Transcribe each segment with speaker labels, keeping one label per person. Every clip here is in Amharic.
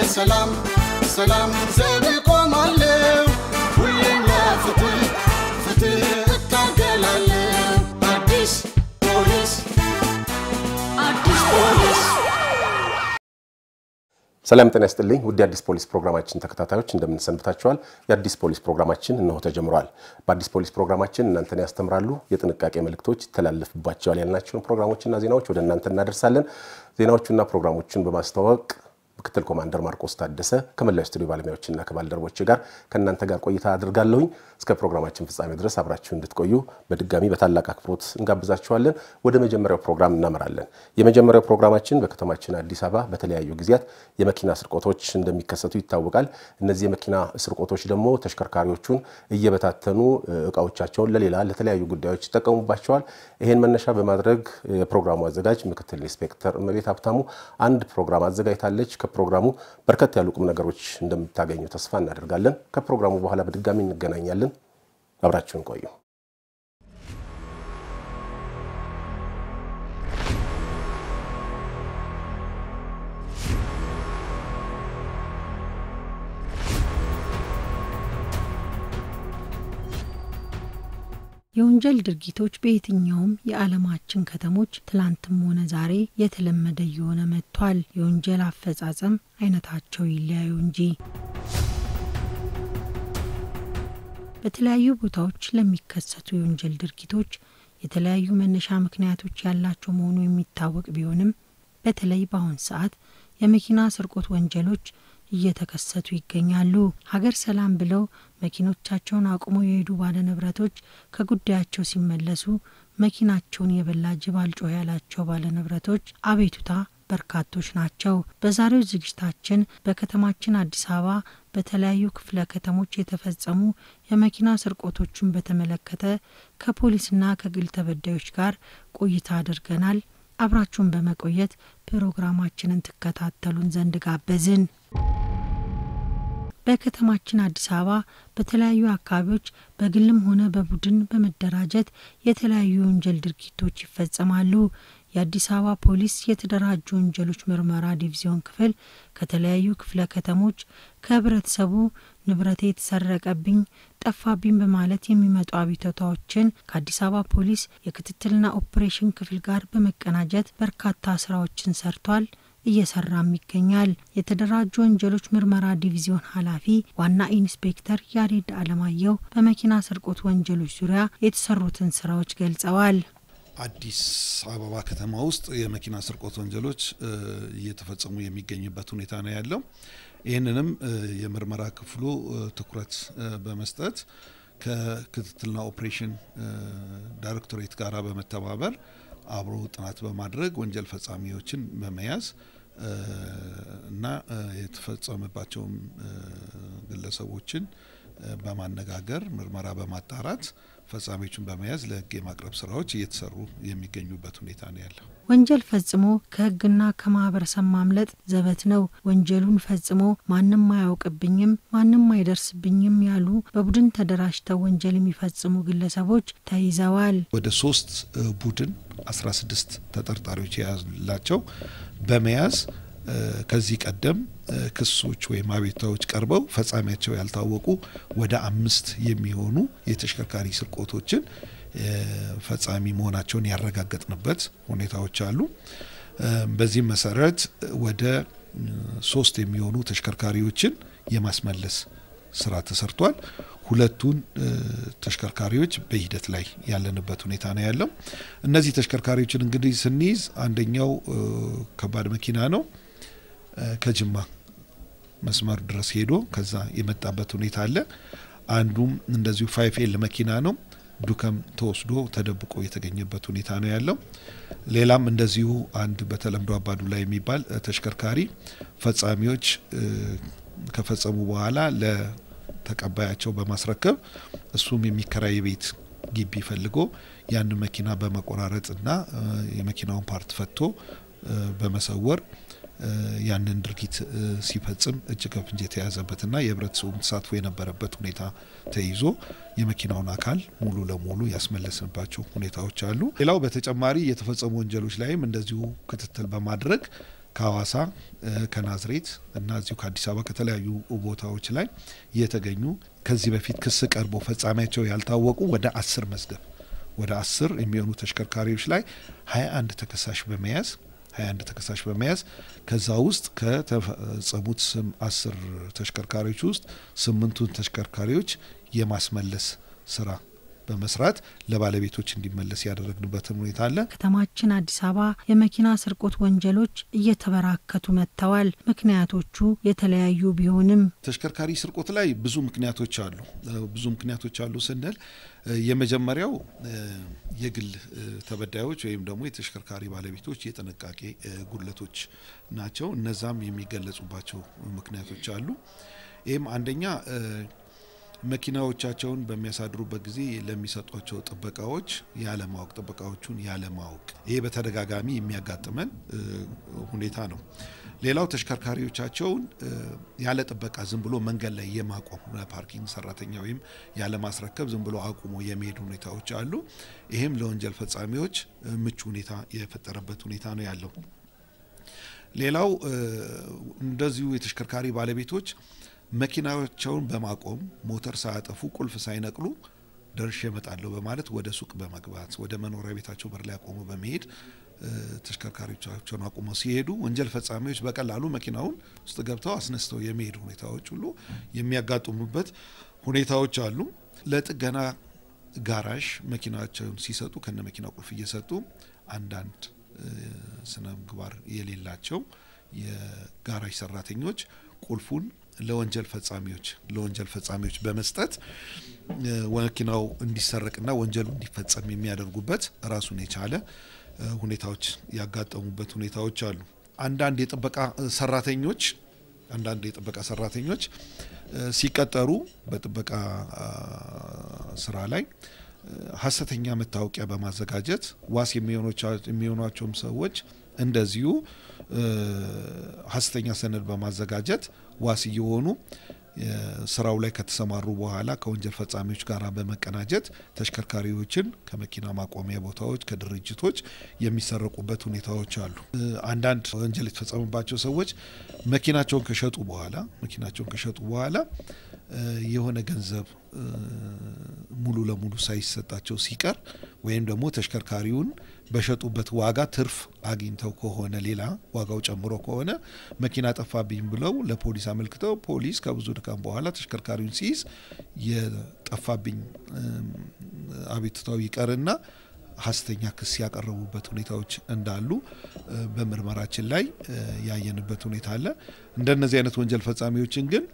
Speaker 1: ለሰላም ሰላም ዘብ ቆማለሁ ሁሌም ለፍትህ ፍትህ እታገላለሁ አዲስ ፖሊስ አዲስ ፖሊስ
Speaker 2: ሰላም ጤና ይስጥልኝ ውድ የአዲስ ፖሊስ ፕሮግራማችን ተከታታዮች እንደምንሰንብታችኋል። የአዲስ ፖሊስ ፕሮግራማችን እነሆ ተጀምሯል። በአዲስ ፖሊስ ፕሮግራማችን እናንተን ያስተምራሉ፣ የጥንቃቄ መልእክቶች ይተላለፍባቸዋል ያልናቸውን ፕሮግራሞችና ዜናዎች ወደ እናንተ እናደርሳለን። ዜናዎቹና ፕሮግራሞቹን በማስተዋወቅ ምክትል ኮማንደር ማርቆስ ታደሰ ከመላው ስቱዲዮ ባለሙያዎችና ከባልደረቦች ጋር ከእናንተ ጋር ቆይታ አድርጋለሁኝ። እስከ ፕሮግራማችን ፍጻሜ ድረስ አብራችሁ እንድትቆዩ በድጋሚ በታላቅ አክብሮት እንጋብዛችኋለን። ወደ መጀመሪያው ፕሮግራም እናመራለን። የመጀመሪያው ፕሮግራማችን በከተማችን አዲስ አበባ በተለያዩ ጊዜያት የመኪና ስርቆቶች እንደሚከሰቱ ይታወቃል። እነዚህ የመኪና ስርቆቶች ደግሞ ተሽከርካሪዎቹን እየበታተኑ እቃዎቻቸውን ለሌላ ለተለያዩ ጉዳዮች ይጠቀሙባቸዋል። ይህን መነሻ በማድረግ የፕሮግራሙ አዘጋጅ ምክትል ኢንስፔክተር እመቤት ሀብታሙ አንድ ፕሮግራም አዘጋጅታለች። ከፕሮግራሙ በርከት ያሉ ቁም ነገሮች እንደምታገኙ ተስፋ እናደርጋለን። ከፕሮግራሙ በኋላ በድጋሚ እንገናኛለን። አብራችሁን ቆዩ።
Speaker 3: የወንጀል ድርጊቶች በየትኛውም የዓለማችን ከተሞች ትላንትም ሆነ ዛሬ የተለመደ እየሆነ መጥቷል። የወንጀል አፈጻጸም አይነታቸው ይለያዩ እንጂ በተለያዩ ቦታዎች ለሚከሰቱ የወንጀል ድርጊቶች የተለያዩ መነሻ ምክንያቶች ያላቸው መሆኑ የሚታወቅ ቢሆንም በተለይ በአሁን ሰዓት የመኪና ስርቆት ወንጀሎች እየተከሰቱ ይገኛሉ። ሀገር ሰላም ብለው መኪኖቻቸውን አቁመው የሄዱ ባለንብረቶች ከጉዳያቸው ሲመለሱ መኪናቸውን የበላ ጅብ አልጮህ ያላቸው ባለንብረቶች አቤቱታ በርካቶች ናቸው። በዛሬው ዝግጅታችን በከተማችን አዲስ አበባ በተለያዩ ክፍለ ከተሞች የተፈጸሙ የመኪና ስርቆቶችን በተመለከተ ከፖሊስና ከግል ተበዳዮች ጋር ቆይታ አድርገናል። አብራችሁን በመቆየት ፕሮግራማችንን ትከታተሉን ዘንድ ጋበዝን። በከተማችን አዲስ አበባ በተለያዩ አካባቢዎች በግልም ሆነ በቡድን በመደራጀት የተለያዩ የወንጀል ድርጊቶች ይፈጸማሉ። የአዲስ አበባ ፖሊስ የተደራጁ ወንጀሎች ምርመራ ዲቪዚዮን ክፍል ከተለያዩ ክፍለ ከተሞች ከህብረተሰቡ ንብረቴ የተሰረቀብኝ፣ ጠፋብኝ በማለት የሚመጡ አቤቱታዎችን ከአዲስ አበባ ፖሊስ የክትትልና ኦፕሬሽን ክፍል ጋር በመቀናጀት በርካታ ስራዎችን ሰርቷል እየሰራም ይገኛል። የተደራጁ ወንጀሎች ምርመራ ዲቪዚዮን ኃላፊ ዋና ኢንስፔክተር ያሬድ አለማየሁ በመኪና ስርቆት ወንጀሎች ዙሪያ የተሰሩትን ስራዎች ገልጸዋል።
Speaker 4: አዲስ አበባ ከተማ ውስጥ የመኪና ስርቆት ወንጀሎች እየተፈጸሙ የሚገኝበት ሁኔታ ነው ያለው። ይህንንም የምርመራ ክፍሉ ትኩረት በመስጠት ከክትትልና ኦፕሬሽን ዳይሬክቶሬት ጋር በመተባበር አብሮ ጥናት በማድረግ ወንጀል ፈጻሚዎችን በመያዝ እና የተፈጸመባቸውም ግለሰቦችን በማነጋገር ምርመራ በማጣራት ፈጻሚዎችን በመያዝ ለሕግ የማቅረብ ስራዎች እየተሰሩ የሚገኙበት ሁኔታ ነው ያለው።
Speaker 3: ወንጀል ፈጽሞ ከሕግና ከማህበረሰብ ማምለጥ ዘበት ነው። ወንጀሉን ፈጽሞ ማንም አያውቅብኝም፣ ማንም አይደርስብኝም ያሉ በቡድን ተደራጅተው ወንጀል የሚፈጽሙ ግለሰቦች ተይዘዋል።
Speaker 4: ወደ ሶስት ቡድን 16 ተጠርጣሪዎች የያዙላቸው በመያዝ ከዚህ ቀደም ክሶች ወይም አቤቱታዎች ቀርበው ፈጻሚያቸው ያልታወቁ ወደ አምስት የሚሆኑ የተሽከርካሪ ስርቆቶችን ፈጻሚ መሆናቸውን ያረጋገጥንበት ሁኔታዎች አሉ። በዚህም መሰረት ወደ ሶስት የሚሆኑ ተሽከርካሪዎችን የማስመለስ ስራ ተሰርቷል። ሁለቱን ተሽከርካሪዎች በሂደት ላይ ያለንበት ሁኔታ ነው ያለው። እነዚህ ተሽከርካሪዎችን እንግዲህ ስንይዝ አንደኛው ከባድ መኪና ነው ከጅማ መስመር ድረስ ሄዶ ከዛ የመጣበት ሁኔታ አለ። አንዱም እንደዚሁ ፋይፍ ኤል መኪና ነው ዱከም ተወስዶ ተደብቆ የተገኘበት ሁኔታ ነው ያለው። ሌላም እንደዚሁ አንድ በተለምዶ አባዱላ የሚባል ተሽከርካሪ ፈጻሚዎች ከፈጸሙ በኋላ ለተቀባያቸው በማስረከብ እሱም የሚከራይ ቤት ግቢ ፈልጎ ያንን መኪና በመቆራረጥና የመኪናውን ፓርት ፈቶ በመሰወር ያንን ድርጊት ሲፈጽም እጅ ከፍንጅ የተያዘበትና የህብረተሰቡም ተሳትፎ የነበረበት ሁኔታ ተይዞ የመኪናውን አካል ሙሉ ለሙሉ ያስመለስንባቸው ሁኔታዎች አሉ። ሌላው በተጨማሪ የተፈጸሙ ወንጀሎች ላይም እንደዚሁ ክትትል በማድረግ ከሀዋሳ ከናዝሬት እና እዚሁ ከአዲስ አበባ ከተለያዩ ቦታዎች ላይ የተገኙ ከዚህ በፊት ክስ ቀርቦ ፈጻሚያቸው ያልታወቁ ወደ አስር መዝገብ ወደ አስር የሚሆኑ ተሽከርካሪዎች ላይ ሀያ አንድ ተከሳሽ በመያዝ ሀያ አንድ ተከሳሽ በመያዝ ከዛ ውስጥ ከተፈጸሙት ስም አስር ተሽከርካሪዎች ውስጥ ስምንቱን ተሽከርካሪዎች የማስመለስ ስራ በመስራት ለባለቤቶች እንዲመለስ ያደረግንበትን ሁኔታ አለ።
Speaker 3: ከተማችን አዲስ አበባ የመኪና ስርቆት ወንጀሎች እየተበራከቱ መጥተዋል። ምክንያቶቹ የተለያዩ ቢሆንም
Speaker 4: ተሽከርካሪ ስርቆት ላይ ብዙ ምክንያቶች አሉ። ብዙ ምክንያቶች አሉ ስንል የመጀመሪያው የግል ተበዳዮች ወይም ደግሞ የተሽከርካሪ ባለቤቶች የጥንቃቄ ጉድለቶች ናቸው። እነዛም የሚገለጹባቸው ምክንያቶች አሉ። ይህም አንደኛ መኪናዎቻቸውን በሚያሳድሩበት ጊዜ ለሚሰጧቸው ጥበቃዎች ያለማወቅ ጥበቃዎቹን ያለማወቅ ይሄ በተደጋጋሚ የሚያጋጥመን ሁኔታ ነው። ሌላው ተሽከርካሪዎቻቸውን ያለ ጥበቃ ዝም ብሎ መንገድ ላይ የማቆም ፓርኪንግ ሰራተኛ ወይም ያለ ማስረከብ ዝም ብሎ አቁሞ የመሄድ ሁኔታዎች አሉ። ይህም ለወንጀል ፈጻሚዎች ምቹ ሁኔታ የፈጠረበት ሁኔታ ነው ያለው። ሌላው እንደዚሁ የተሽከርካሪ ባለቤቶች መኪናቸውን በማቆም ሞተር ሳያጠፉ ቁልፍ ሳይነቅሉ ደርሼ እመጣለሁ በማለት ወደ ሱቅ በመግባት ወደ መኖሪያ ቤታቸው በር ላይ አቆሙ በመሄድ ተሽከርካሪዎቻቸውን አቁመው ሲሄዱ ወንጀል ፈጻሚዎች በቀላሉ መኪናውን ውስጥ ገብተው አስነስተው የሚሄዱ ሁኔታዎች ሁሉ የሚያጋጥሙበት ሁኔታዎች አሉ። ለጥገና ጋራዥ መኪናቸውን ሲሰጡ ከነ መኪና ቁልፍ እየሰጡ አንዳንድ ስነ ምግባር የሌላቸው የጋራዥ ሰራተኞች ቁልፉን ለወንጀል ፈጻሚዎች ለወንጀል ፈጻሚዎች በመስጠት መኪናው እንዲሰረቅና ወንጀሉ እንዲፈጸም የሚያደርጉበት ራሱን የቻለ ሁኔታዎች ያጋጠሙበት ሁኔታዎች አሉ። አንዳንድ የጥበቃ ሰራተኞች አንዳንድ የጥበቃ ሰራተኞች ሲቀጠሩ በጥበቃ ስራ ላይ ሀሰተኛ መታወቂያ በማዘጋጀት ዋስ የሚሆኗቸውም ሰዎች እንደዚሁ ሀሰተኛ ሰነድ በማዘጋጀት ዋስ እየሆኑ ስራው ላይ ከተሰማሩ በኋላ ከወንጀል ፈጻሚዎች ጋር በመቀናጀት ተሽከርካሪዎችን ከመኪና ማቆሚያ ቦታዎች፣ ከድርጅቶች የሚሰረቁበት ሁኔታዎች አሉ። አንዳንድ ወንጀል የተፈጸመባቸው ሰዎች መኪናቸውን ከሸጡ በኋላ መኪናቸውን ከሸጡ በኋላ የሆነ ገንዘብ ሙሉ ለሙሉ ሳይሰጣቸው ሲቀር ወይም ደግሞ ተሽከርካሪውን በሸጡበት ዋጋ ትርፍ አግኝተው ከሆነ ሌላ ዋጋው ጨምሮ ከሆነ መኪና ጠፋብኝ ብለው ለፖሊስ አመልክተው ፖሊስ ከብዙ ድካም በኋላ ተሽከርካሪውን ሲይዝ የጠፋብኝ አቤቱታው ይቀርና ሀሰተኛ ክስ ያቀረቡበት ሁኔታዎች እንዳሉ በምርመራችን ላይ ያየንበት ሁኔታ አለ። እንደነዚህ አይነት ወንጀል ፈጻሚዎችን ግን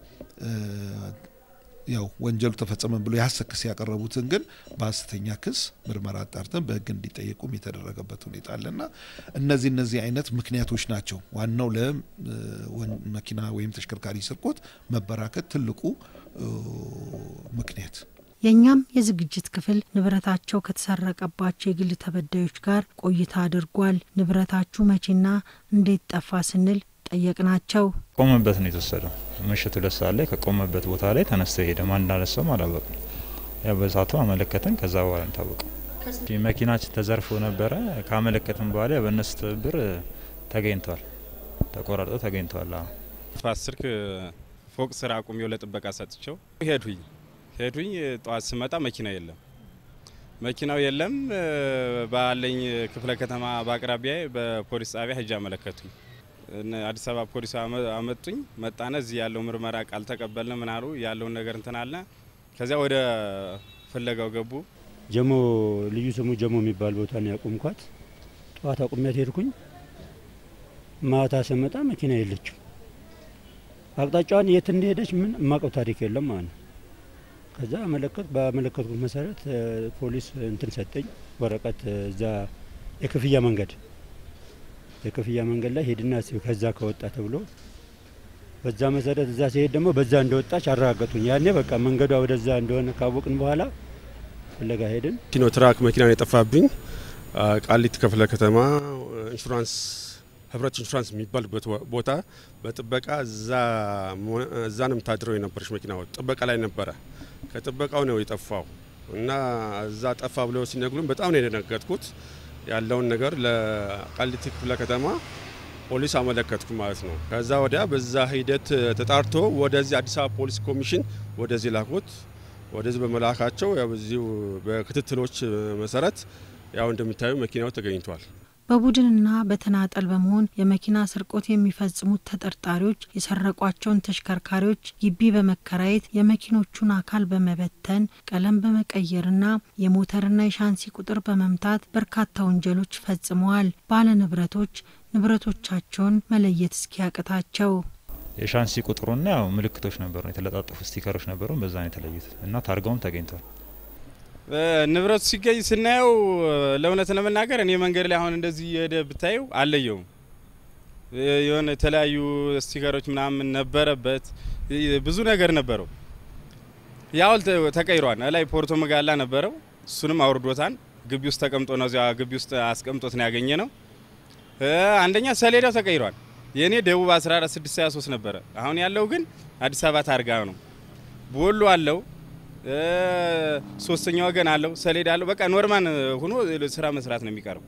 Speaker 4: ያው ወንጀሉ ተፈጸመን ብሎ የሀሰት ክስ ያቀረቡትን ግን በሀሰተኛ ክስ ምርመራ አጣርተን በሕግ እንዲጠየቁም የተደረገበት ሁኔታ አለና እነዚህ እነዚህ አይነት ምክንያቶች ናቸው ዋናው ለመኪና ወይም ተሽከርካሪ ስርቆት መበራከት ትልቁ ምክንያት።
Speaker 3: የእኛም የዝግጅት ክፍል ንብረታቸው ከተሰረቀባቸው የግል ተበዳዮች ጋር ቆይታ አድርጓል። ንብረታችሁ መቼና እንዴት ጠፋ ስንል ጠየቅናቸው።
Speaker 5: ቆመበት ነው የተወሰደው። ምሽት ሁለት ሰዓት ላይ ከቆመበት ቦታ ላይ ተነስተ ሄደ። ማን እንዳነሳውም አላወቅም። ያው በሳቱ አመለከተን። ከዛ በኋላ ታወቀ። መኪናችን ተዘርፎ ነበረ። ካመለከትን በኋላ በእነሱ ትብብር ተገኝተዋል፣ ተቆራርጦ ተገኝተዋል።
Speaker 6: ስልክ ፎቅ ስራ አቁሜው ለጥበቃ ሰጥቸው ሄድሁኝ ሄድሁኝ ጠዋት ስመጣ መኪና የለም መኪናው የለም። ባለኝ ክፍለ ከተማ በአቅራቢያ በፖሊስ ጣቢያ ሄጄ አመለከቱኝ። አዲስ አበባ ፖሊስ አመጡኝ። መጣነ እዚህ ያለው ምርመራ ቃል ተቀበልን። ምን አሉ ያለውን ነገር እንትን አለ። ከዚያ ወደ ፍለጋው ገቡ።
Speaker 7: ጀሞ ልዩ ስሙ ጀሞ የሚባል ቦታ ነው ያቆምኳት። ጠዋት አቁሚያት ሄድኩኝ። ማታ ስመጣ መኪና የለችም። አቅጣጫዋን የት እንደሄደች ምን የማውቀው ታሪክ የለም ማለት ነው። ከዛ አመለከት በአመለከትኩት መሰረት ፖሊስ እንትን ሰጠኝ ወረቀት እዛ የክፍያ መንገድ የክፍያ መንገድ ላይ ሄድና ከዛ ከወጣ ተብሎ በዛ መሰረት እዛ ሲሄድ ደግሞ በዛ እንደወጣች አረጋገጡኝ። ያኔ በቃ መንገዷ ወደዛ እንደሆነ ካወቅን በኋላ ፍለጋ ሄድን።
Speaker 8: ሲኖትራክ መኪና ነው የጠፋብኝ። ቃሊት ክፍለ ከተማ ኢንሹራንስ ህብረት ኢንሹራንስ የሚባልበት ቦታ በጥበቃ እዛ ነው የምታድረው የነበረች መኪና ጥበቃ ላይ ነበረ። ከጥበቃው ነው የጠፋው እና እዛ ጠፋ ብለው ሲነግሩን በጣም ነው የደነገጥኩት። ያለውን ነገር ለቃሊቲ ክፍለ ከተማ ፖሊስ አመለከትኩ ማለት ነው። ከዛ ወዲያ በዛ ሂደት ተጣርቶ ወደዚህ አዲስ አበባ ፖሊስ ኮሚሽን ወደዚህ ላኩት። ወደዚህ በመላካቸው ያው በዚሁ በክትትሎች መሰረት ያው እንደምታዩ መኪናው ተገኝቷል።
Speaker 3: በቡድንና በተናጠል በመሆን የመኪና ስርቆት የሚፈጽሙት ተጠርጣሪዎች የሰረቋቸውን ተሽከርካሪዎች ግቢ በመከራየት የመኪኖቹን አካል በመበተን ቀለም በመቀየርና የሞተርና የሻንሲ ቁጥር በመምታት በርካታ ወንጀሎች ፈጽመዋል። ባለ ንብረቶች ንብረቶቻቸውን መለየት እስኪያቅታቸው
Speaker 5: የሻንሲ ቁጥሩና ያው ምልክቶች ነበሩ፣ የተለጣጠፉ ስቲከሮች ነበሩ። በዛ ነው የተለዩት እና ታርጋውም ተገኝቷል።
Speaker 6: ንብረቱ ሲገኝ ስናየው ለእውነት ለመናገር እኔ መንገድ ላይ አሁን እንደዚህ የሄደ ብታየው አለየውም። የሆነ የተለያዩ ስቲከሮች ምናምን ነበረበት፣ ብዙ ነገር ነበረው። ያው ተቀይሯል። ላይ ፖርቶ መጋላ ነበረው፣ እሱንም አውርዶታን ግቢ ውስጥ ተቀምጦ ነው እዚያ ግቢ ውስጥ አስቀምጦት ነው ያገኘ ነው። አንደኛ ሰሌዳው ተቀይሯል። የእኔ ደቡብ 14623 ነበረ። አሁን ያለው ግን አዲስ አበባ ታርጋ ነው። ቦሎ አለው ሶስተኛ ወገን አለው፣ ሰሌዳ አለው። በቃ ኖርማን ሆኖ ስራ መስራት ነው የሚቀረው።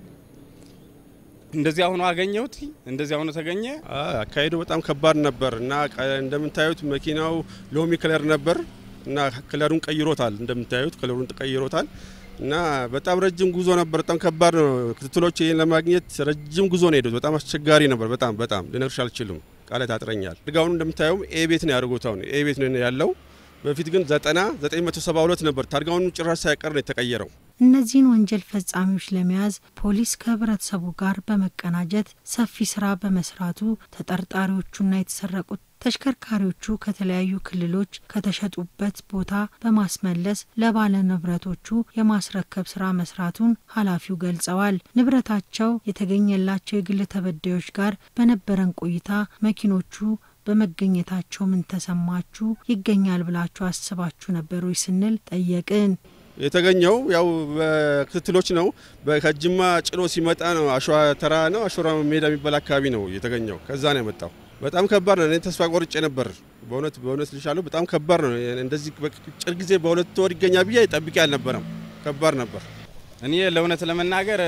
Speaker 6: እንደዚህ አሁኑ አገኘሁት፣ እንደዚህ አሁኑ ተገኘ።
Speaker 8: አካሄዱ በጣም ከባድ ነበር እና እንደምታዩት መኪናው ሎሚ ከለር ነበር እና ከለሩን ቀይሮታል። እንደምታዩት ከለሩን ቀይሮታል እና በጣም ረጅም ጉዞ ነበር። በጣም ከባድ ነው። ክትትሎች ይህን ለማግኘት ረጅም ጉዞ ነው ሄዱት። በጣም አስቸጋሪ ነበር። በጣም በጣም ልነግርሽ አልችልም፣ ቃላት ያጥረኛል። ድጋውን እንደምታየውም ኤ ቤት ነው ያደርጉት። አሁን ኤ ቤት ነው ያለው በፊት ግን ዘጠና ዘጠኝ መቶ ሰባ ሁለት ነበር። ታርጋውን ጭራሽ ሳይቀር ነው የተቀየረው።
Speaker 3: እነዚህን ወንጀል ፈጻሚዎች ለመያዝ ፖሊስ ከህብረተሰቡ ጋር በመቀናጀት ሰፊ ስራ በመስራቱ ተጠርጣሪዎቹና የተሰረቁት ተሽከርካሪዎቹ ከተለያዩ ክልሎች ከተሸጡበት ቦታ በማስመለስ ለባለ ንብረቶቹ የማስረከብ ስራ መስራቱን ኃላፊው ገልጸዋል። ንብረታቸው የተገኘላቸው የግል ተበዳዮች ጋር በነበረን ቆይታ መኪኖቹ በመገኘታቸው ምን ተሰማችሁ? ይገኛል ብላችሁ አስባችሁ ነበር ወይ ስንል ጠየቅን።
Speaker 8: የተገኘው ያው በክትትሎች ነው። ከጅማ ጭኖ ሲመጣ ነው። አሸዋ ተራ ነው፣ አሸራ ሜዳ የሚባል አካባቢ ነው የተገኘው። ከዛ ነው የመጣው። በጣም ከባድ ነው። እኔ ተስፋ ቆርጬ ነበር። በእውነት በእውነት ልሻለሁ። በጣም ከባድ ነው። እንደዚህ በጭር ጊዜ በሁለት ወር ይገኛል ብዬ ጠብቄ አልነበረም። ከባድ ነበር።
Speaker 6: እኔ ለእውነት ለመናገር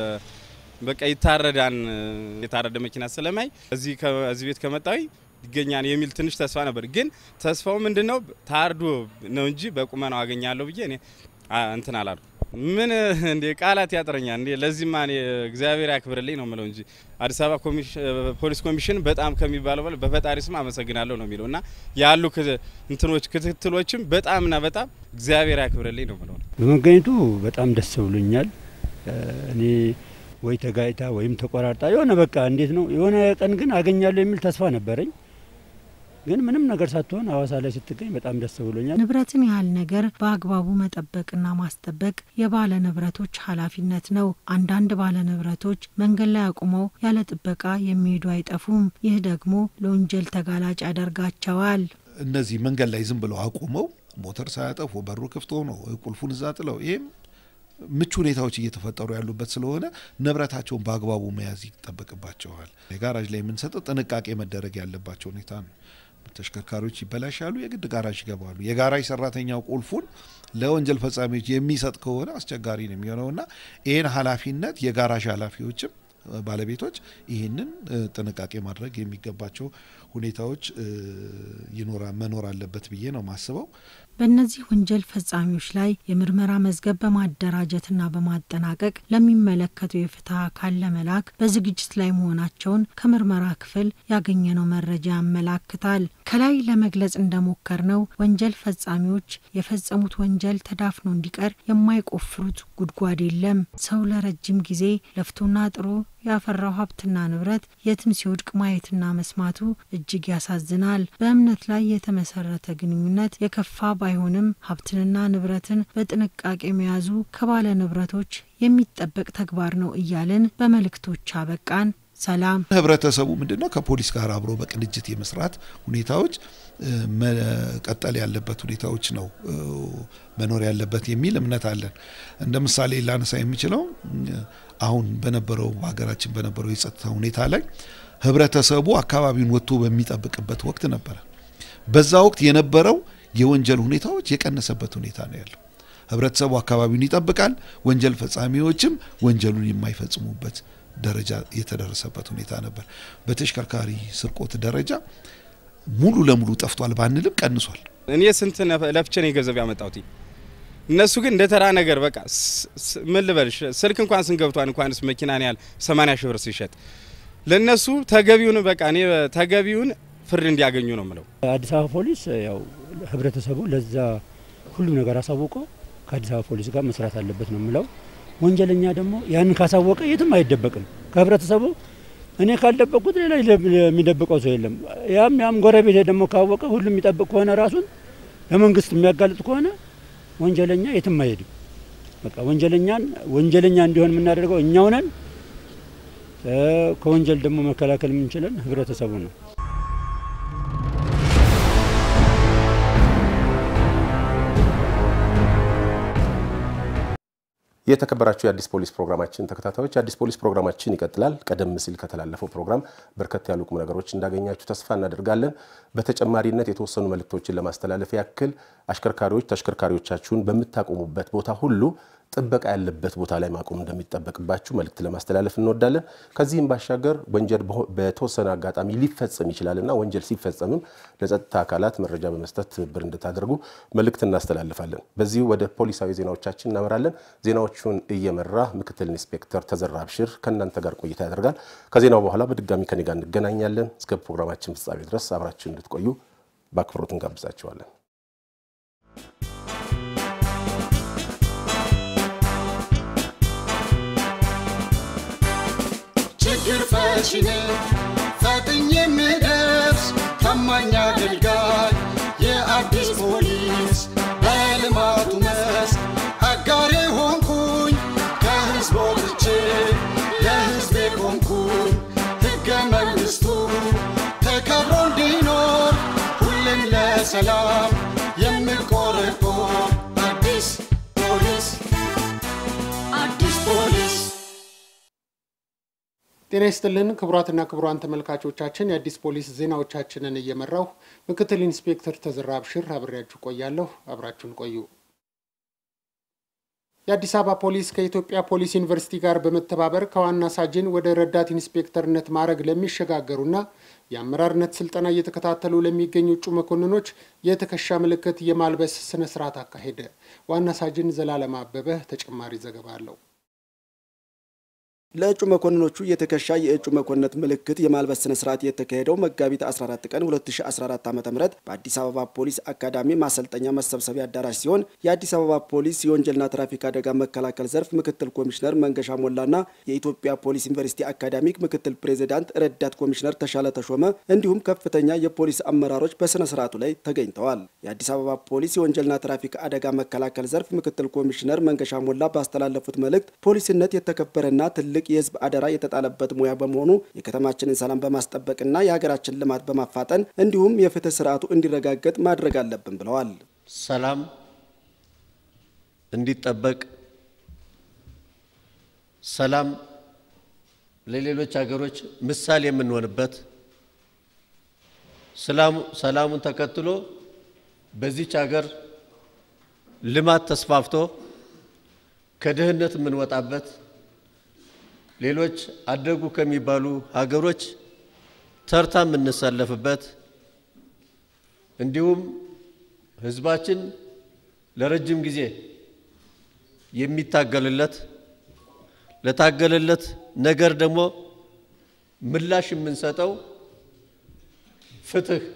Speaker 6: በቃ ይታረዳን የታረደ መኪና ስለማይ እዚህ እዚህ ቤት ከመጣዊ ይገኛል የሚል ትንሽ ተስፋ ነበር። ግን ተስፋው ምንድን ነው? ታርዶ ነው እንጂ በቁመናው አገኛለሁ ብዬ እኔ እንትን አላሉ። ምን እንዴ ቃላት ያጥረኛል እንዴ! ለዚህማ እኔ እግዚአብሔር ያክብርልኝ ነው ምለው እንጂ አዲስ አበባ ፖሊስ ኮሚሽን በጣም ከሚባለው በላይ በፈጣሪ ስም አመሰግናለሁ ነው የሚለው እና ያሉ እንትኖች ክትትሎችም በጣምና በጣም እግዚአብሔር ያክብርልኝ ነው ምለው።
Speaker 7: በመገኘቱ በጣም ደስ ብሎኛል። እኔ ወይ ተጋጭታ ወይም ተቆራርጣ የሆነ በቃ እንዴት ነው የሆነ ቀን ግን አገኛለሁ የሚል ተስፋ ነበረኝ። ግን ምንም ነገር ሳትሆን ሀዋሳ ላይ ስትገኝ በጣም ደስ ብሎኛል።
Speaker 3: ንብረትን ያህል ነገር በአግባቡ መጠበቅና ማስጠበቅ የባለ ንብረቶች ኃላፊነት ነው። አንዳንድ ባለ ንብረቶች መንገድ ላይ አቁመው ያለ ጥበቃ የሚሄዱ አይጠፉም። ይህ ደግሞ ለወንጀል ተጋላጭ ያደርጋቸዋል።
Speaker 4: እነዚህ መንገድ ላይ ዝም ብለው አቁመው ሞተር ሳያጠፉ በሩ ክፍት ሆኖ ቁልፉን እዛ ጥለው ይህም ምቹ ሁኔታዎች እየተፈጠሩ ያሉበት ስለሆነ ንብረታቸውን በአግባቡ መያዝ ይጠበቅባቸዋል። የጋራዥ ላይ የምንሰጠው ጥንቃቄ መደረግ ያለባቸው ሁኔታ ነው። ተሽከርካሪዎች ይበላሻሉ፣ የግድ ጋራዥ ይገባሉ። የጋራዥ ሰራተኛው ቁልፉን ለወንጀል ፈጻሚዎች የሚሰጥ ከሆነ አስቸጋሪ ነው የሚሆነውና ይህን ኃላፊነት የጋራዥ ኃላፊዎችም ባለቤቶች ይህንን ጥንቃቄ ማድረግ የሚገባቸው ሁኔታዎች ይኖራ መኖር አለበት ብዬ ነው ማስበው።
Speaker 3: በእነዚህ ወንጀል ፈጻሚዎች ላይ የምርመራ መዝገብ በማደራጀትና በማጠናቀቅ ለሚመለከተው የፍትህ አካል ለመላክ በዝግጅት ላይ መሆናቸውን ከምርመራ ክፍል ያገኘነው መረጃ ያመላክታል። ከላይ ለመግለጽ እንደሞከር ነው ወንጀል ፈጻሚዎች የፈጸሙት ወንጀል ተዳፍኖ እንዲቀር የማይቆፍሩት ጉድጓድ የለም። ሰው ለረጅም ጊዜ ለፍቶና ጥሮ ያፈራው ሀብትና ንብረት የትም ሲወድቅ ማየትና መስማቱ እጅግ ያሳዝናል። በእምነት ላይ የተመሰረተ ግንኙነት የከፋ ባይሆንም ሀብትንና ንብረትን በጥንቃቄ መያዙ ከባለ ንብረቶች የሚጠበቅ ተግባር ነው እያልን በመልእክቶች አበቃን። ሰላም።
Speaker 4: ህብረተሰቡ ምንድነው ከፖሊስ ጋር አብሮ በቅንጅት የመስራት ሁኔታዎች መቀጠል ያለበት ሁኔታዎች ነው መኖር ያለበት የሚል እምነት አለን። እንደ ምሳሌ ላነሳ የሚችለው አሁን በነበረው ሀገራችን በነበረው የጸጥታ ሁኔታ ላይ ህብረተሰቡ አካባቢውን ወጥቶ በሚጠብቅበት ወቅት ነበረ። በዛ ወቅት የነበረው የወንጀል ሁኔታዎች የቀነሰበት ሁኔታ ነው ያለው። ህብረተሰቡ አካባቢውን ይጠብቃል፣ ወንጀል ፈጻሚዎችም ወንጀሉን የማይፈጽሙበት ደረጃ የተደረሰበት ሁኔታ ነበር። በተሽከርካሪ ስርቆት ደረጃ ሙሉ ለሙሉ ጠፍቷል ባንልም ቀንሷል።
Speaker 6: እኔ ስንት ለፍቼ ነው ገንዘብ ያመጣሁት። እነሱ ግን እንደ ተራ ነገር በቃ ምን ልበልሽ፣ ስልክ እንኳን ስንገብቷን እንኳንስ መኪናን ያህል 80 ሺህ ብር ሲሸጥ ለነሱ ተገቢውን በቃ እኔ ተገቢውን ፍርድ እንዲያገኙ ነው ምለው።
Speaker 7: አዲስ አበባ ፖሊስ ያው ህብረተሰቡ ለዛ ሁሉም ነገር አሳውቆ ከአዲስ አበባ ፖሊስ ጋር መስራት አለበት ነው ምለው። ወንጀለኛ ደግሞ ያንን ካሳወቀ የትም አይደበቅም ከህብረተሰቡ። እኔ ካልደበቅኩት ሌላ የሚደብቀው ሰው የለም። ያም ያም ጎረቤት ደግሞ ካወቀ ሁሉም የሚጠብቅ ከሆነ ራሱን ለመንግስት የሚያጋልጥ ከሆነ ወንጀለኛ የትም አይሄድም። በቃ ወንጀለኛን ወንጀለኛ እንዲሆን የምናደርገው እኛው ነን። ከወንጀል ደግሞ መከላከል የምንችለን ህብረተሰቡ ነው።
Speaker 2: የተከበራችሁ የአዲስ ፖሊስ ፕሮግራማችን ተከታታዮች የአዲስ ፖሊስ ፕሮግራማችን ይቀጥላል። ቀደም ሲል ከተላለፈው ፕሮግራም በርከት ያሉ ቁም ነገሮች እንዳገኛችሁ ተስፋ እናደርጋለን። በተጨማሪነት የተወሰኑ መልእክቶችን ለማስተላለፍ ያክል አሽከርካሪዎች ተሽከርካሪዎቻችሁን በምታቆሙበት ቦታ ሁሉ ጥበቃ ያለበት ቦታ ላይ ማቆም እንደሚጠበቅባችሁ መልእክት ለማስተላለፍ እንወዳለን። ከዚህም ባሻገር ወንጀል በተወሰነ አጋጣሚ ሊፈጸም ይችላልና ወንጀል ሲፈጸምም ለጸጥታ አካላት መረጃ በመስጠት ትብብር እንድታደርጉ መልእክት እናስተላልፋለን። በዚሁ ወደ ፖሊሳዊ ዜናዎቻችን እናመራለን። ዜናዎቹን እየመራ ምክትል ኢንስፔክተር ተዘራ አብሽር ከእናንተ ጋር ቆይታ ያደርጋል። ከዜናው በኋላ በድጋሚ ከኔ ጋር እንገናኛለን። እስከ ፕሮግራማችን ፍጻሜ ድረስ አብራችሁ እንድትቆዩ በአክብሮት እንጋብዛችኋለን።
Speaker 1: ችግር ፈቺ ነኝ ፈጥኜ የምደርስ ታማኝ አገልጋይ የአዲስ ፖሊስ በልማቱ መስክ አጋሬ ሆንኩኝ ከህዝብ ወጥቼ ለህዝቤ ቆምኩኝ ሕገ መንግሥቱ ተከብሮ እንዲኖር ሁሌም ለሰላም የምቆረቆር አዲስ ፖሊስ አዲስ ፖሊስ
Speaker 9: ጤና ይስጥልን ክቡራትና ክቡራን ተመልካቾቻችን የአዲስ ፖሊስ ዜናዎቻችንን እየመራሁ ምክትል ኢንስፔክተር ተዘራ አብሽር አብሬያችሁ ቆያለሁ። አብራችሁን ቆዩ። የአዲስ አበባ ፖሊስ ከኢትዮጵያ ፖሊስ ዩኒቨርሲቲ ጋር በመተባበር ከዋና ሳጅን ወደ ረዳት ኢንስፔክተርነት ማዕረግ ለሚሸጋገሩና የአመራርነት ስልጠና እየተከታተሉ ለሚገኙ እጩ መኮንኖች የትከሻ ምልክት የማልበስ ስነ ስርዓት አካሄደ። ዋና ሳጅን ዘላለም አበበ ተጨማሪ ዘገባ አለው።
Speaker 10: ለእጩ መኮንኖቹ የትከሻ የእጩ መኮንነት ምልክት የማልበስ ስነ ስርዓት የተካሄደው መጋቢት 14 ቀን 2014 ዓ ም በአዲስ አበባ ፖሊስ አካዳሚ ማሰልጠኛ መሰብሰቢያ አዳራሽ ሲሆን የአዲስ አበባ ፖሊስ የወንጀልና ትራፊክ አደጋ መከላከል ዘርፍ ምክትል ኮሚሽነር መንገሻ ሞላና የኢትዮጵያ ፖሊስ ዩኒቨርሲቲ አካዳሚክ ምክትል ፕሬዚዳንት ረዳት ኮሚሽነር ተሻለ ተሾመ እንዲሁም ከፍተኛ የፖሊስ አመራሮች በስነ ስርዓቱ ላይ ተገኝተዋል። የአዲስ አበባ ፖሊስ የወንጀልና ትራፊክ አደጋ መከላከል ዘርፍ ምክትል ኮሚሽነር መንገሻ ሞላ ባስተላለፉት መልእክት ፖሊስነት የተከበረና ትልቅ የህዝብ አደራ የተጣለበት ሙያ በመሆኑ የከተማችንን ሰላም በማስጠበቅና የሀገራችን ልማት በማፋጠን እንዲሁም የፍትህ ስርዓቱ እንዲረጋገጥ ማድረግ አለብን ብለዋል።
Speaker 11: ሰላም እንዲጠበቅ ሰላም ለሌሎች ሀገሮች ምሳሌ የምንሆንበት ሰላሙን ተከትሎ በዚች ሀገር ልማት ተስፋፍቶ ከድህነት የምንወጣበት ሌሎች አደጉ ከሚባሉ ሀገሮች ተርታ የምንሰለፍበት እንዲሁም ህዝባችን ለረጅም ጊዜ የሚታገልለት ለታገለለት ነገር ደግሞ ምላሽ የምንሰጠው ፍትህ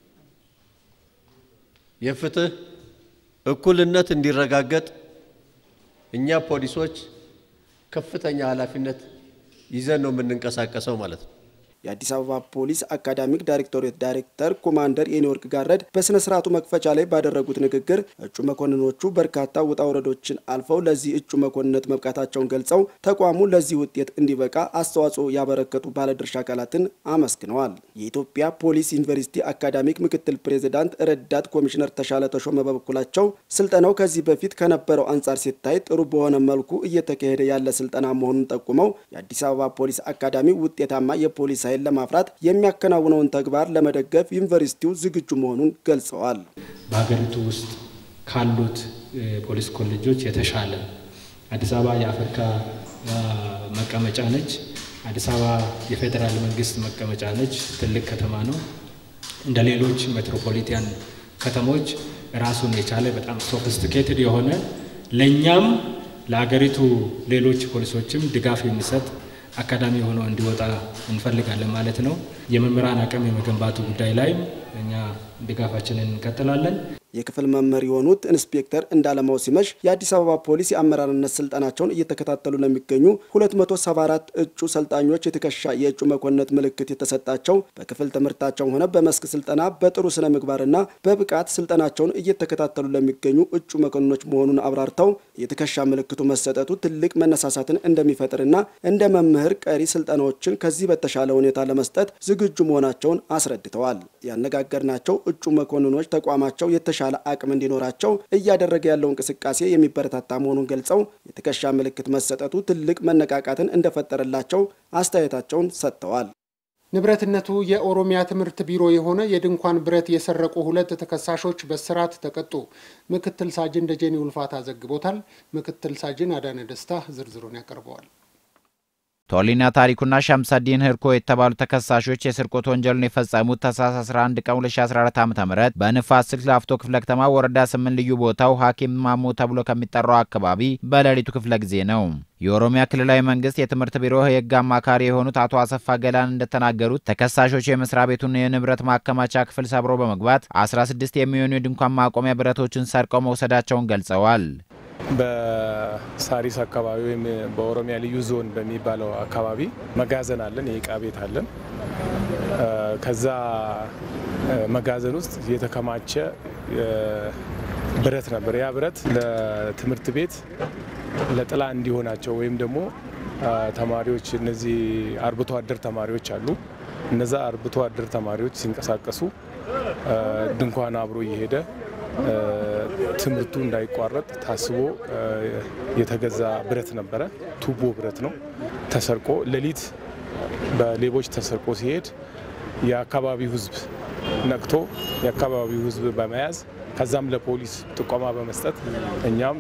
Speaker 11: የፍትህ እኩልነት እንዲረጋገጥ እኛ ፖሊሶች ከፍተኛ ኃላፊነት ይዘን ነው የምንንቀሳቀሰው ማለት ነው።
Speaker 10: የአዲስ አበባ ፖሊስ አካዳሚክ ዳይሬክቶሬት ዳይሬክተር ኮማንደር የኒወርክ ጋረድ በስነ ስርዓቱ መክፈቻ ላይ ባደረጉት ንግግር እጩ መኮንኖቹ በርካታ ውጣ ውረዶችን አልፈው ለዚህ እጩ መኮንነት መብቃታቸውን ገልጸው ተቋሙ ለዚህ ውጤት እንዲበቃ አስተዋጽኦ ያበረከቱ ባለድርሻ አካላትን አመስግነዋል። የኢትዮጵያ ፖሊስ ዩኒቨርሲቲ አካዳሚክ ምክትል ፕሬዚዳንት ረዳት ኮሚሽነር ተሻለ ተሾመ በበኩላቸው ስልጠናው ከዚህ በፊት ከነበረው አንጻር ሲታይ ጥሩ በሆነ መልኩ እየተካሄደ ያለ ስልጠና መሆኑን ጠቁመው የአዲስ አበባ ፖሊስ አካዳሚ ውጤታማ የፖሊስ ኃይል ለማፍራት የሚያከናውነውን ተግባር ለመደገፍ ዩኒቨርሲቲው ዝግጁ መሆኑን ገልጸዋል።
Speaker 12: በሀገሪቱ ውስጥ ካሉት ፖሊስ ኮሌጆች የተሻለ አዲስ አበባ የአፍሪካ መቀመጫ ነች። አዲስ አበባ የፌዴራል መንግስት መቀመጫ ነች። ትልቅ ከተማ ነው። እንደ ሌሎች ሜትሮፖሊታን ከተሞች ራሱን የቻለ በጣም ሶፊስቲኬትድ የሆነ ለእኛም ለሀገሪቱ ሌሎች ፖሊሶችም ድጋፍ የሚሰጥ አካዳሚ ሆኖ እንዲወጣ እንፈልጋለን ማለት ነው። የመምህራን አቅም የመገንባቱ ጉዳይ ላይ እኛ ድጋፋችንን እንቀጥላለን።
Speaker 10: የክፍል መምህር የሆኑት ኢንስፔክተር እንዳለማው ሲመሽ የአዲስ አበባ ፖሊስ የአመራርነት ስልጠናቸውን እየተከታተሉ ለሚገኙ 274 እጩ ሰልጣኞች የትከሻ የእጩ መኮንነት ምልክት የተሰጣቸው በክፍል ትምህርታቸውም ሆነ በመስክ ስልጠና በጥሩ ስነ ምግባርና በብቃት ስልጠናቸውን እየተከታተሉ ለሚገኙ እጩ መኮንኖች መሆኑን አብራርተው የትከሻ ምልክቱ መሰጠቱ ትልቅ መነሳሳትን እንደሚፈጥርና እንደ መምህር ቀሪ ስልጠናዎችን ከዚህ በተሻለ ሁኔታ ለመስጠት ዝግጁ መሆናቸውን አስረድተዋል። ያነጋገርናቸው እጩ መኮንኖች ተቋማቸው የተሻለ አቅም እንዲኖራቸው እያደረገ ያለው እንቅስቃሴ የሚበረታታ መሆኑን ገልጸው የትከሻ ምልክት መሰጠቱ ትልቅ መነቃቃትን እንደፈጠረላቸው አስተያየታቸውን ሰጥተዋል።
Speaker 9: ንብረትነቱ የኦሮሚያ ትምህርት ቢሮ የሆነ የድንኳን ብረት የሰረቁ ሁለት ተከሳሾች በስርዓት ተቀጡ። ምክትል ሳጅን ደጀኔ ውልፋታ ዘግቦታል። ምክትል ሳጅን አዳነ ደስታ ዝርዝሩን ያቀርበዋል።
Speaker 13: ቶሊና ታሪኩና ሻምሳዲን ህርኮ የተባሉ ተከሳሾች የስርቆት ወንጀሉን የፈጸሙት ታህሳስ 11 ቀን 2014 ዓ.ም በንፋስ ስልክ ላፍቶ ክፍለ ከተማ ወረዳ 8 ልዩ ቦታው ሐኪም ማሞ ተብሎ ከሚጠራው አካባቢ በሌሊቱ ክፍለ ጊዜ ነው። የኦሮሚያ ክልላዊ መንግስት የትምህርት ቢሮ የህግ አማካሪ የሆኑት አቶ አሰፋ ገላን እንደተናገሩት ተከሳሾቹ የመስሪያ ቤቱን የንብረት ማከማቻ ክፍል ሰብሮ በመግባት 16 የሚሆኑ የድንኳን ማቆሚያ ብረቶችን ሰርቀው መውሰዳቸውን ገልጸዋል።
Speaker 14: በሳሪስ አካባቢ ወይም በኦሮሚያ ልዩ ዞን በሚባለው አካባቢ መጋዘን አለን፣ የእቃ ቤት አለን። ከዛ መጋዘን ውስጥ የተከማቸ ብረት ነበር። ያ ብረት ለትምህርት ቤት ለጥላ እንዲሆናቸው ወይም ደግሞ ተማሪዎች እነዚህ አርብቶ አደር ተማሪዎች አሉ። እነዛ አርብቶ አደር ተማሪዎች ሲንቀሳቀሱ ድንኳን አብሮ እየሄደ ትምህርቱ እንዳይቋረጥ ታስቦ የተገዛ ብረት ነበረ። ቱቦ ብረት ነው። ተሰርቆ ሌሊት በሌቦች ተሰርቆ ሲሄድ የአካባቢው ሕዝብ ነቅቶ የአካባቢው ሕዝብ በመያዝ ከዛም ለፖሊስ ጥቆማ በመስጠት እኛም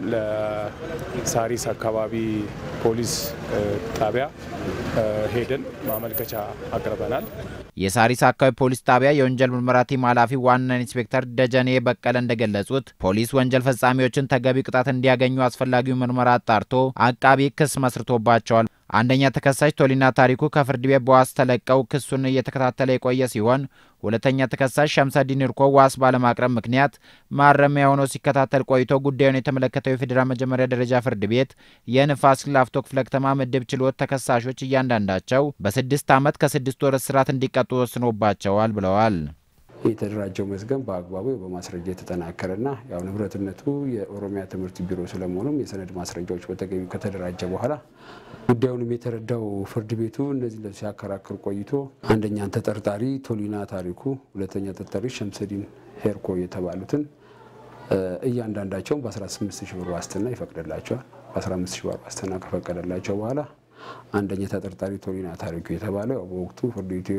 Speaker 14: ለሳሪስ አካባቢ ፖሊስ ጣቢያ ሄደን ማመልከቻ አቅርበናል።
Speaker 13: የሳሪስ አካባቢ ፖሊስ ጣቢያ የወንጀል ምርመራ ቲም ኃላፊ ዋና ኢንስፔክተር ደጀኔ በቀለ እንደገለጹት ፖሊስ ወንጀል ፈጻሚዎችን ተገቢ ቅጣት እንዲያገኙ አስፈላጊው ምርመራ አጣርቶ አቃቢ ክስ መስርቶባቸዋል። አንደኛ ተከሳሽ ቶሊና ታሪኩ ከፍርድ ቤት በዋስ ተለቀው ክሱን እየተከታተለ የቆየ ሲሆን ሁለተኛ ተከሳሽ ሸምሰዲን እርኮ ዋስ ባለማቅረብ ምክንያት ማረሚያ ሆኖ ሲከታተል ቆይቶ ጉዳዩን የተመለከተው የፌዴራል መጀመሪያ ደረጃ ፍርድ ቤት የንፋስ ላፍቶ ክፍለ ከተማ ምድብ ችሎት ተከሳሾች እያንዳንዳቸው በስድስት ዓመት ከስድስት ወር እስራት እንዲቀጡ ወስኖባቸዋል ብለዋል።
Speaker 15: የተደራጀው መዝገብ በአግባቡ በማስረጃ የተጠናከረና ያው ንብረትነቱ የኦሮሚያ ትምህርት ቢሮ ስለመሆኑም የሰነድ ማስረጃዎች በተገኙ ከተደራጀ በኋላ ጉዳዩንም የተረዳው ፍርድ ቤቱ እነዚህ ሲያከራክር ቆይቶ አንደኛን ተጠርጣሪ ቶሊና ታሪኩ፣ ሁለተኛ ተጠርጣሪ ሸምሰዲን ሄርኮ የተባሉትን እያንዳንዳቸውን በ18 ሺህ ብር ዋስትና ይፈቅድላቸዋል። በ15 ሺህ ብር ዋስትና ከፈቀደላቸው በኋላ አንደኛ ተጠርጣሪ ቶሊና ታሪኩ የተባለው ያው በወቅቱ ፍርድ ቤቱ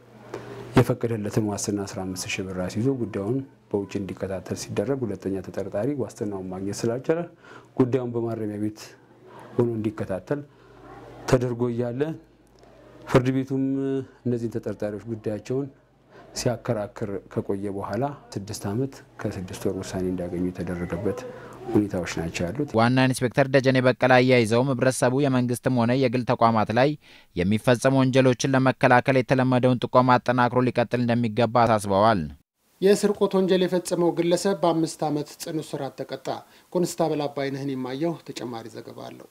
Speaker 15: የፈቀደለትን ዋስትና 15 ሺህ ብር አስይዞ ጉዳዩን በውጭ እንዲከታተል ሲደረግ ሁለተኛ ተጠርጣሪ ዋስትናውን ማግኘት ስላልቻለ ጉዳዩን በማረሚያ ቤት ሆኖ እንዲከታተል ተደርጎ እያለ ፍርድ ቤቱም እነዚህን ተጠርጣሪዎች ጉዳያቸውን ሲያከራክር ከቆየ በኋላ ስድስት ዓመት ከስድስት ወር ውሳኔ እንዲያገኙ የተደረገበት ሁኔታዎች ናቸው ያሉት።
Speaker 13: ዋና ኢንስፔክተር ደጀኔ በቀለ አያይዘውም ህብረተሰቡ የመንግስትም ሆነ የግል ተቋማት ላይ የሚፈጸሙ ወንጀሎችን ለመከላከል የተለመደውን ጥቆማ አጠናክሮ ሊቀጥል እንደሚገባ አሳስበዋል።
Speaker 9: የስርቆት ወንጀል የፈጸመው ግለሰብ በአምስት ዓመት ጽኑ እስራት ተቀጣ። ኮንስታብል አባይነህን የማየው ተጨማሪ ዘገባ አለው።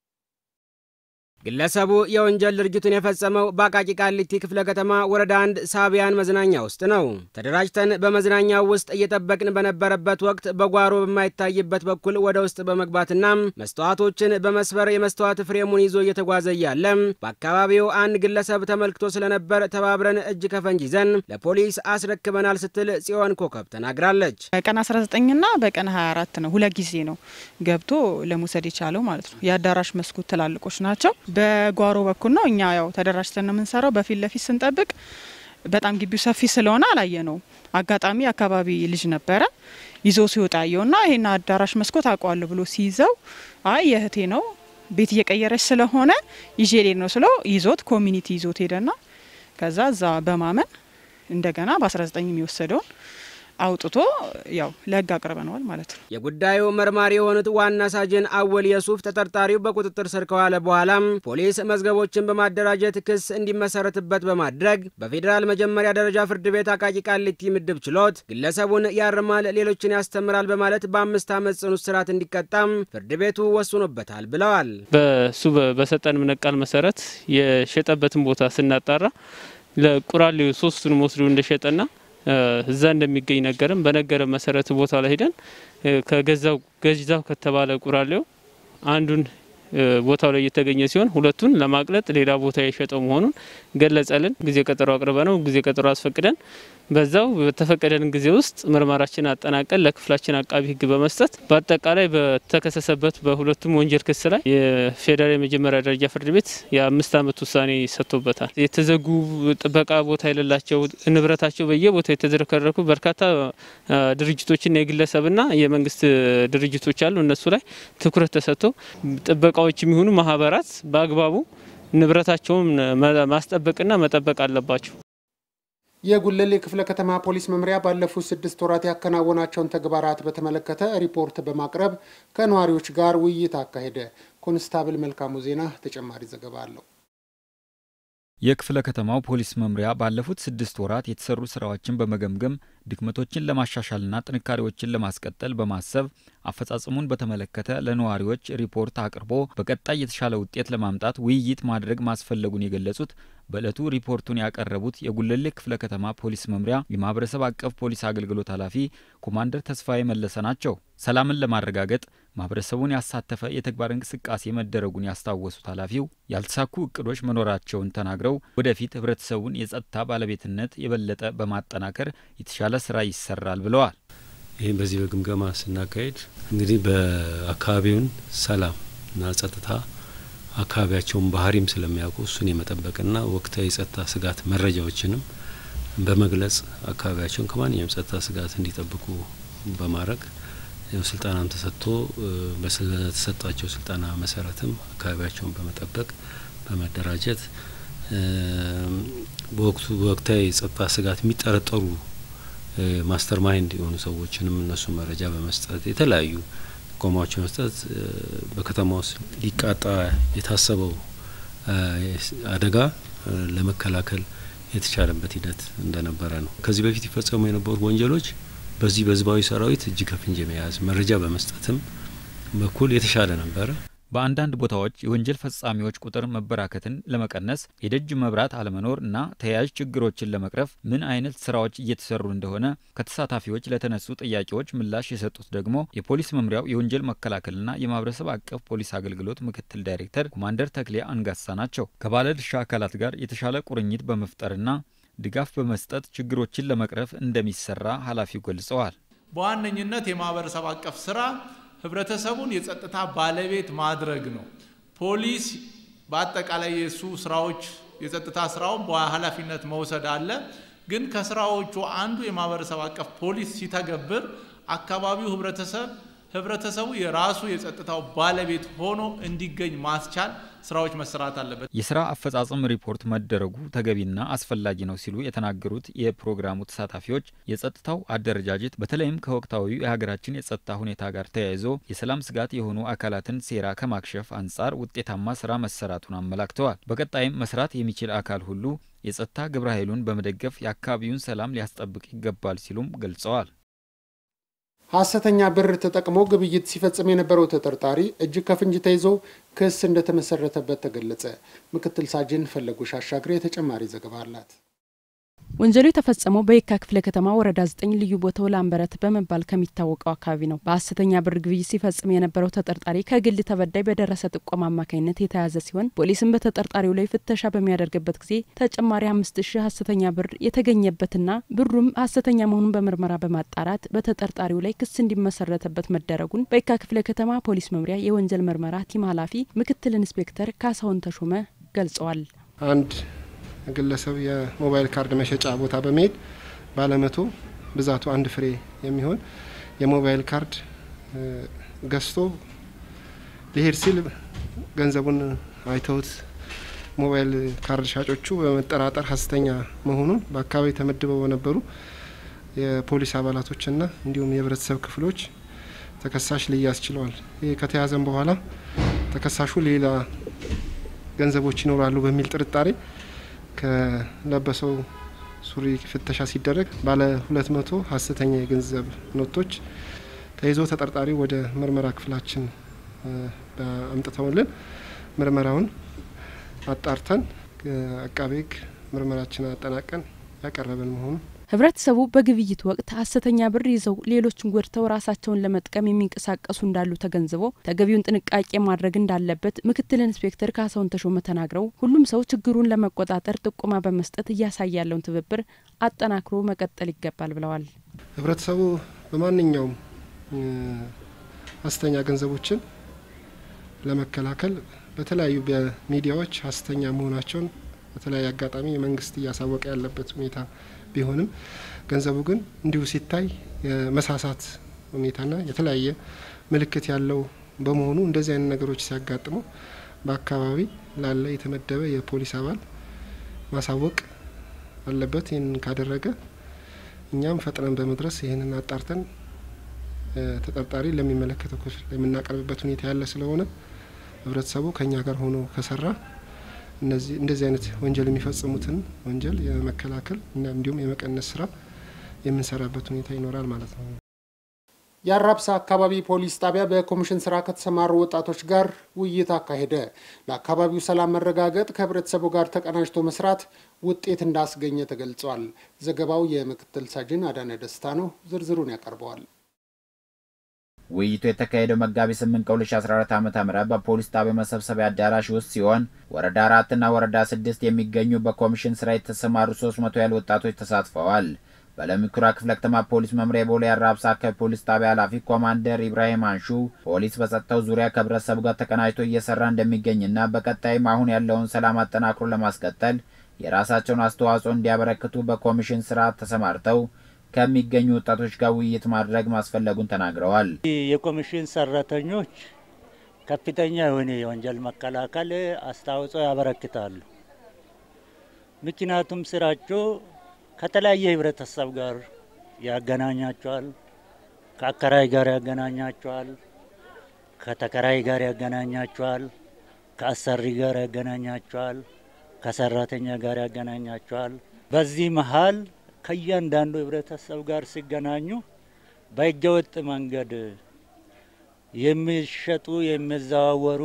Speaker 16: ግለሰቡ የወንጀል ድርጊቱን የፈጸመው በአቃቂ ቃሊቲ ክፍለ ከተማ ወረዳ አንድ ሳቢያን መዝናኛ ውስጥ ነው። ተደራጅተን በመዝናኛው ውስጥ እየጠበቅን በነበረበት ወቅት በጓሮ በማይታይበት በኩል ወደ ውስጥ በመግባትና መስተዋቶችን በመስበር የመስተዋት ፍሬሙን ይዞ እየተጓዘ እያለ በአካባቢው አንድ ግለሰብ ተመልክቶ ስለነበር ተባብረን እጅ ከፈንጅ ይዘን ለፖሊስ አስረክበናል ስትል ጽዮን ኮከብ ተናግራለች።
Speaker 17: በቀን 19ና በቀን 24 ነው፣ ሁለት ጊዜ ነው ገብቶ ለመውሰድ የቻለው ማለት ነው። የአዳራሽ መስኮት ትላልቆች ናቸው። በጓሮ በኩል ነው። እኛ ያው ተደራጅተን ነው የምንሰራው። በፊት ለፊት ስንጠብቅ በጣም ግቢው ሰፊ ስለሆነ አላየ ነው። አጋጣሚ አካባቢ ልጅ ነበረ ይዞ ሲወጣ ያየውና ይሄን አዳራሽ መስኮት አውቀዋለሁ ብሎ ሲይዘው አይ የእህቴ ነው ቤት እየቀየረች ስለሆነ ይዤ ልሄድ ነው ስለው ይዞት ኮሚኒቲ ይዞት ሄደና ከዛ እዛ በማመን እንደገና በ19 የሚወሰደውን አውጥቶ ያው ለህግ አቅርበነዋል ማለት ነው።
Speaker 16: የጉዳዩ መርማሪ የሆኑት ዋና ሳጅን አወል የሱፍ ተጠርጣሪው በቁጥጥር ስር ከዋለ በኋላም ፖሊስ መዝገቦችን በማደራጀት ክስ እንዲመሰረትበት በማድረግ በፌዴራል መጀመሪያ ደረጃ ፍርድ ቤት አቃቂ ቃሊቲ ምድብ ችሎት ግለሰቡን ያርማል፣ ሌሎችን ያስተምራል በማለት በአምስት ዓመት ጽኑ እስራት እንዲቀጣም ፍርድ ቤቱ ወስኖበታል ብለዋል።
Speaker 18: በሱ በሰጠን ምነቃል መሰረት የሸጠበትን ቦታ ስናጣራ ለቁራሌው ሶስቱንም ወስዶ እንደሸጠና እዛ እንደሚገኝ ነገርም በነገረ መሰረት ቦታ ላይ ሄደን ከገዛው ገዛው ከተባለ ቁራሌው አንዱን ቦታው ላይ የተገኘ ሲሆን ሁለቱን ለማቅለጥ ሌላ ቦታ የሸጠው መሆኑን ገለጸልን። ጊዜ ቀጠሮ አቅርበ ነው ጊዜ ቀጠሮ አስፈቅደን በዛው በተፈቀደልን ጊዜ ውስጥ ምርመራችን አጠናቀን ለክፍላችን አቃቢ ሕግ በመስጠት በአጠቃላይ በተከሰሰበት በሁለቱም ወንጀል ክስ ላይ የፌዴራል የመጀመሪያ ደረጃ ፍርድ ቤት የአምስት ዓመት ውሳኔ ሰጥቶበታል። የተዘጉ ጥበቃ ቦታ የሌላቸው ንብረታቸው በየቦታው የተዝረከረኩ በርካታ ድርጅቶችና የግለሰብና የመንግስት ድርጅቶች አሉ። እነሱ ላይ ትኩረት ተሰጥቶ ጥበቃዎች የሚሆኑ ማህበራት በአግባቡ ንብረታቸውን ማስጠበቅና መጠበቅ አለባቸው።
Speaker 9: የጉለሌ ክፍለ ከተማ ፖሊስ መምሪያ ባለፉት ስድስት ወራት ያከናወናቸውን ተግባራት በተመለከተ ሪፖርት በማቅረብ ከነዋሪዎች ጋር ውይይት አካሄደ። ኮንስታብል መልካሙ ዜና ተጨማሪ ዘገባ አለው።
Speaker 19: የክፍለ ከተማው ፖሊስ መምሪያ ባለፉት ስድስት ወራት የተሰሩ ስራዎችን በመገምገም ድክመቶችን ለማሻሻልና ጥንካሬዎችን ለማስቀጠል በማሰብ አፈጻጸሙን በተመለከተ ለነዋሪዎች ሪፖርት አቅርቦ በቀጣይ የተሻለ ውጤት ለማምጣት ውይይት ማድረግ ማስፈለጉን የገለጹት በዕለቱ ሪፖርቱን ያቀረቡት የጉለሌ ክፍለ ከተማ ፖሊስ መምሪያ የማህበረሰብ አቀፍ ፖሊስ አገልግሎት ኃላፊ ኮማንደር ተስፋዬ መለሰ ናቸው። ሰላምን ለማረጋገጥ ማህበረሰቡን ያሳተፈ የተግባር እንቅስቃሴ መደረጉን ያስታወሱት ኃላፊው ያልተሳኩ እቅዶች መኖራቸውን ተናግረው ወደፊት ህብረተሰቡን የጸጥታ ባለቤትነት የበለጠ በማጠናከር የተሻለ ስራ ይሰራል ብለዋል።
Speaker 20: ይህም በዚህ በግምገማ ስናካሄድ እንግዲህ በአካባቢውን ሰላም እና ጸጥታ አካባቢያቸውን ባህሪም ስለሚያውቁ እሱን የመጠበቅና ወቅታዊ የጸጥታ ስጋት መረጃዎችንም በመግለጽ አካባቢያቸውን ከማንኛውም ጸጥታ ስጋት እንዲጠብቁ በማድረግ ስልጠናም ተሰጥቶ በተሰጣቸው ስልጠና መሰረትም አካባቢያቸውን በመጠበቅ በመደራጀት በወቅቱ በወቅታዊ የጸጥታ ስጋት የሚጠረጠሩ ማስተር ማይንድ የሆኑ ሰዎችንም እነሱ መረጃ በመስጠት የተለያዩ ጥቆማዎች በመስጠት በከተማ ውስጥ ሊቃጣ የታሰበው አደጋ ለመከላከል የተቻለበት ሂደት እንደነበረ ነው። ከዚህ በፊት ይፈጸሙ የነበሩ ወንጀሎች በዚህ በህዝባዊ ሰራዊት እጅ ከፍንጅ የመያዝ መረጃ በመስጠትም በኩል የተሻለ ነበረ።
Speaker 19: በአንዳንድ ቦታዎች የወንጀል ፈጻሚዎች ቁጥር መበራከትን ለመቀነስ የደጅ መብራት አለመኖር እና ተያያዥ ችግሮችን ለመቅረፍ ምን አይነት ስራዎች እየተሰሩ እንደሆነ ከተሳታፊዎች ለተነሱ ጥያቄዎች ምላሽ የሰጡት ደግሞ የፖሊስ መምሪያው የወንጀል መከላከልና የማህበረሰብ አቀፍ ፖሊስ አገልግሎት ምክትል ዳይሬክተር ኮማንደር ተክሌ አንጋሳ ናቸው። ከባለድርሻ አካላት ጋር የተሻለ ቁርኝት በመፍጠርና ድጋፍ በመስጠት ችግሮችን ለመቅረፍ እንደሚሰራ ኃላፊው ገልጸዋል።
Speaker 21: በዋነኝነት የማህበረሰብ አቀፍ ስራ ህብረተሰቡን የጸጥታ ባለቤት ማድረግ ነው። ፖሊስ በአጠቃላይ የእሱ ስራዎች የጸጥታ ስራውን በኃላፊነት መውሰድ አለ። ግን ከስራዎቹ አንዱ የማህበረሰብ አቀፍ ፖሊስ ሲተገብር አካባቢው ህብረተሰብ ህብረተሰቡ የራሱ የጸጥታው ባለቤት ሆኖ እንዲገኝ ማስቻል ስራዎች መሰራት አለበት።
Speaker 19: የስራ አፈጻጸም ሪፖርት መደረጉ ተገቢና አስፈላጊ ነው ሲሉ የተናገሩት የፕሮግራሙ ተሳታፊዎች የጸጥታው አደረጃጀት በተለይም ከወቅታዊ የሀገራችን የጸጥታ ሁኔታ ጋር ተያይዞ የሰላም ስጋት የሆኑ አካላትን ሴራ ከማክሸፍ አንጻር ውጤታማ ስራ መሰራቱን አመላክተዋል። በቀጣይም መስራት የሚችል አካል ሁሉ የጸጥታ ግብረ ኃይሉን በመደገፍ የአካባቢውን ሰላም ሊያስጠብቅ ይገባል ሲሉም ገልጸዋል።
Speaker 9: ሐሰተኛ ብር ተጠቅሞ ግብይት ሲፈጽም የነበረው ተጠርጣሪ እጅ ከፍንጅ ተይዞ ክስ እንደተመሰረተበት ተገለጸ። ምክትል ሳጅን ፈለጉሽ አሻግሬ ተጨማሪ ዘገባ አላት።
Speaker 22: ወንጀሉ የተፈጸመው በየካ ክፍለ ከተማ ወረዳ ዘጠኝ ልዩ ቦታው ላምበረት በመባል ከሚታወቀው አካባቢ ነው። በሐሰተኛ ብር ግብይት ሲፈጽም የነበረው ተጠርጣሪ ከግል ተበዳይ በደረሰ ጥቆማ አማካኝነት የተያዘ ሲሆን ፖሊስም በተጠርጣሪው ላይ ፍተሻ በሚያደርግበት ጊዜ ተጨማሪ አምስት ሺህ ሐሰተኛ ብር የተገኘበትና ብሩም ሐሰተኛ መሆኑን በምርመራ በማጣራት በተጠርጣሪው ላይ ክስ እንዲመሰረተበት መደረጉን በየካ ክፍለ ከተማ ፖሊስ መምሪያ የወንጀል ምርመራ ቲም ኃላፊ ምክትል ኢንስፔክተር ካሳሁን ተሾመ ገልጸዋል።
Speaker 23: አንድ ግለሰብ የሞባይል ካርድ መሸጫ ቦታ በመሄድ ባለመቶ ብዛቱ አንድ ፍሬ የሚሆን የሞባይል ካርድ ገዝቶ ሊሄድ ሲል ገንዘቡን አይተውት ሞባይል ካርድ ሻጮቹ በመጠራጠር ሀሰተኛ መሆኑን በአካባቢ ተመድበው በነበሩ የፖሊስ አባላቶችና እንዲሁም የህብረተሰብ ክፍሎች ተከሳሽ ሊያዝ ችለዋል። ይህ ከተያዘም በኋላ ተከሳሹ ሌላ ገንዘቦች ይኖራሉ በሚል ጥርጣሬ ከለበሰው ሱሪ ፍተሻ ሲደረግ ባለ ሁለት መቶ ሀሰተኛ የገንዘብ ኖቶች ተይዞ ተጠርጣሪ ወደ ምርመራ ክፍላችን አምጥተውልን ምርመራውን አጣርተን አቃቤ ሕግ ምርመራችን አጠናቀን ያቀረብን መሆኑ
Speaker 22: ህብረተሰቡ በግብይት ወቅት ሀሰተኛ ብር ይዘው ሌሎችን ጎድተው ራሳቸውን ለመጥቀም የሚንቀሳቀሱ እንዳሉ ተገንዝቦ ተገቢውን ጥንቃቄ ማድረግ እንዳለበት ምክትል ኢንስፔክተር ካሳሁን ተሾመ ተናግረው ሁሉም ሰው ችግሩን ለመቆጣጠር ጥቆማ በመስጠት እያሳየ ያለውን ትብብር አጠናክሮ መቀጠል ይገባል ብለዋል።
Speaker 23: ህብረተሰቡ በማንኛውም ሀሰተኛ ገንዘቦችን ለመከላከል በተለያዩ በሚዲያዎች ሀሰተኛ መሆናቸውን በተለያየ አጋጣሚ መንግስት እያሳወቀ ያለበት ሁኔታ ቢሆንም ገንዘቡ ግን እንዲሁ ሲታይ የመሳሳት ሁኔታና የተለያየ ምልክት ያለው በመሆኑ እንደዚህ አይነት ነገሮች ሲያጋጥሙ በአካባቢ ላለ የተመደበ የፖሊስ አባል ማሳወቅ አለበት። ይህንን ካደረገ እኛም ፈጥነን በመድረስ ይህንን አጣርተን ተጠርጣሪ ለሚመለከተው ክፍል የምናቀርብበት ሁኔታ ያለ ስለሆነ ህብረተሰቡ ከኛ ጋር ሆኖ ከሰራ እነዚህ እንደዚህ አይነት ወንጀል የሚፈጽሙትን ወንጀል የመከላከል እና እንዲሁም የመቀነስ ስራ የምንሰራበት ሁኔታ ይኖራል ማለት ነው።
Speaker 9: የአራብሳ አካባቢ ፖሊስ ጣቢያ በኮሚሽን ስራ ከተሰማሩ ወጣቶች ጋር ውይይት አካሄደ። ለአካባቢው ሰላም መረጋገጥ ከህብረተሰቡ ጋር ተቀናጅቶ መስራት ውጤት እንዳስገኘ ተገልጿል። ዘገባው የምክትል ሳጅን አዳነ ደስታ ነው። ዝርዝሩን ያቀርበዋል።
Speaker 13: ውይይቱ የተካሄደው መጋቢት 8 ቀን 2014 ዓ.ም በፖሊስ ጣቢያ መሰብሰቢያ አዳራሽ ውስጥ ሲሆን ወረዳ አራትና ወረዳ ስድስት የሚገኙ በኮሚሽን ስራ የተሰማሩ 300 ያህል ወጣቶች ተሳትፈዋል። በለሚኩራ ክፍለ ከተማ ፖሊስ መምሪያ ቦሌ አራብሳ አካባቢ ፖሊስ ጣቢያ ኃላፊ ኮማንደር ኢብራሂም አንሹ ፖሊስ በጸጥታው ዙሪያ ከህብረተሰቡ ጋር ተቀናጅቶ እየሰራ እንደሚገኝና በቀጣይም አሁን ያለውን ሰላም አጠናክሮ ለማስቀጠል የራሳቸውን አስተዋጽኦ እንዲያበረክቱ በኮሚሽን ስራ ተሰማርተው ከሚገኙ ወጣቶች ጋር ውይይት ማድረግ ማስፈለጉን ተናግረዋል።
Speaker 3: የኮሚሽን ሰራተኞች ከፍተኛ የሆነ የወንጀል መከላከል አስተዋጽኦ ያበረክታሉ። ምክንያቱም ስራቸው ከተለያየ ህብረተሰብ ጋር ያገናኛቸዋል። ከአከራይ ጋር ያገናኛቸዋል። ከተከራይ ጋር ያገናኛቸዋል። ከአሰሪ ጋር ያገናኛቸዋል። ከሰራተኛ ጋር ያገናኛቸዋል። በዚህ መሀል ከእያንዳንዱ ህብረተሰብ ጋር ሲገናኙ በህገወጥ መንገድ የሚሸጡ የሚዘዋወሩ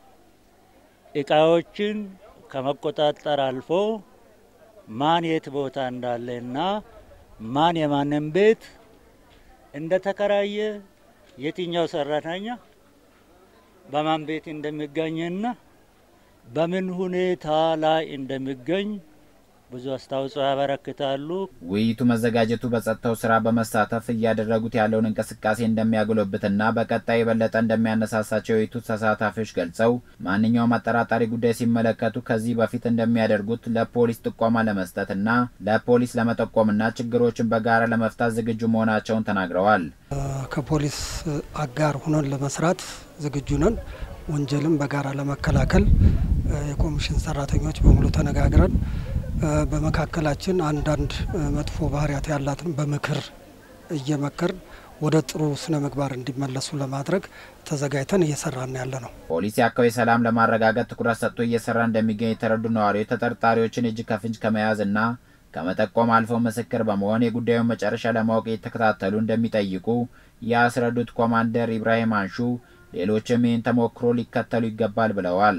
Speaker 3: እቃዎችን ከመቆጣጠር አልፎ ማን የት ቦታ እንዳለና ማን የማንን ቤት እንደተከራየ የትኛው ሰራተኛ በማን ቤት እንደሚገኝና በምን ሁኔታ ላይ እንደሚገኝ ብዙ አስተዋጽኦ ያበረክታሉ።
Speaker 13: ውይይቱ መዘጋጀቱ በጸጥታው ስራ በመሳተፍ እያደረጉት ያለውን እንቅስቃሴ እንደሚያጎለብትና በቀጣይ የበለጠ እንደሚያነሳሳቸው የውይይቱ ተሳታፊዎች ገልጸው ማንኛውም አጠራጣሪ ጉዳይ ሲመለከቱ ከዚህ በፊት እንደሚያደርጉት ለፖሊስ ጥቆማ ለመስጠትና ለፖሊስ ለመጠቆምና ችግሮችን በጋራ ለመፍታት ዝግጁ መሆናቸውን ተናግረዋል።
Speaker 5: ከፖሊስ አጋር ሆነን ለመስራት ዝግጁ ነን። ወንጀልን በጋራ ለመከላከል የኮሚሽን ሰራተኞች በሙሉ ተነጋግረን በመካከላችን አንዳንድ መጥፎ ባህሪያት ያላትን በምክር እየመከርን ወደ ጥሩ ስነ ምግባር እንዲመለሱ ለማድረግ ተዘጋጅተን እየሰራን ያለ ነው።
Speaker 13: ፖሊስ የአካባቢ ሰላም ለማረጋገጥ ትኩረት ሰጥቶ እየሰራ እንደሚገኝ የተረዱ ነዋሪዎች ተጠርጣሪዎችን እጅ ከፍንጅ ከመያዝና ከመጠቆም አልፈው ምስክር በመሆን የጉዳዩን መጨረሻ ለማወቅ እየተከታተሉ እንደሚጠይቁ ያስረዱት ኮማንደር ኢብራሂም አንሹ ሌሎችም ይህን ተሞክሮ ሊከተሉ ይገባል ብለዋል።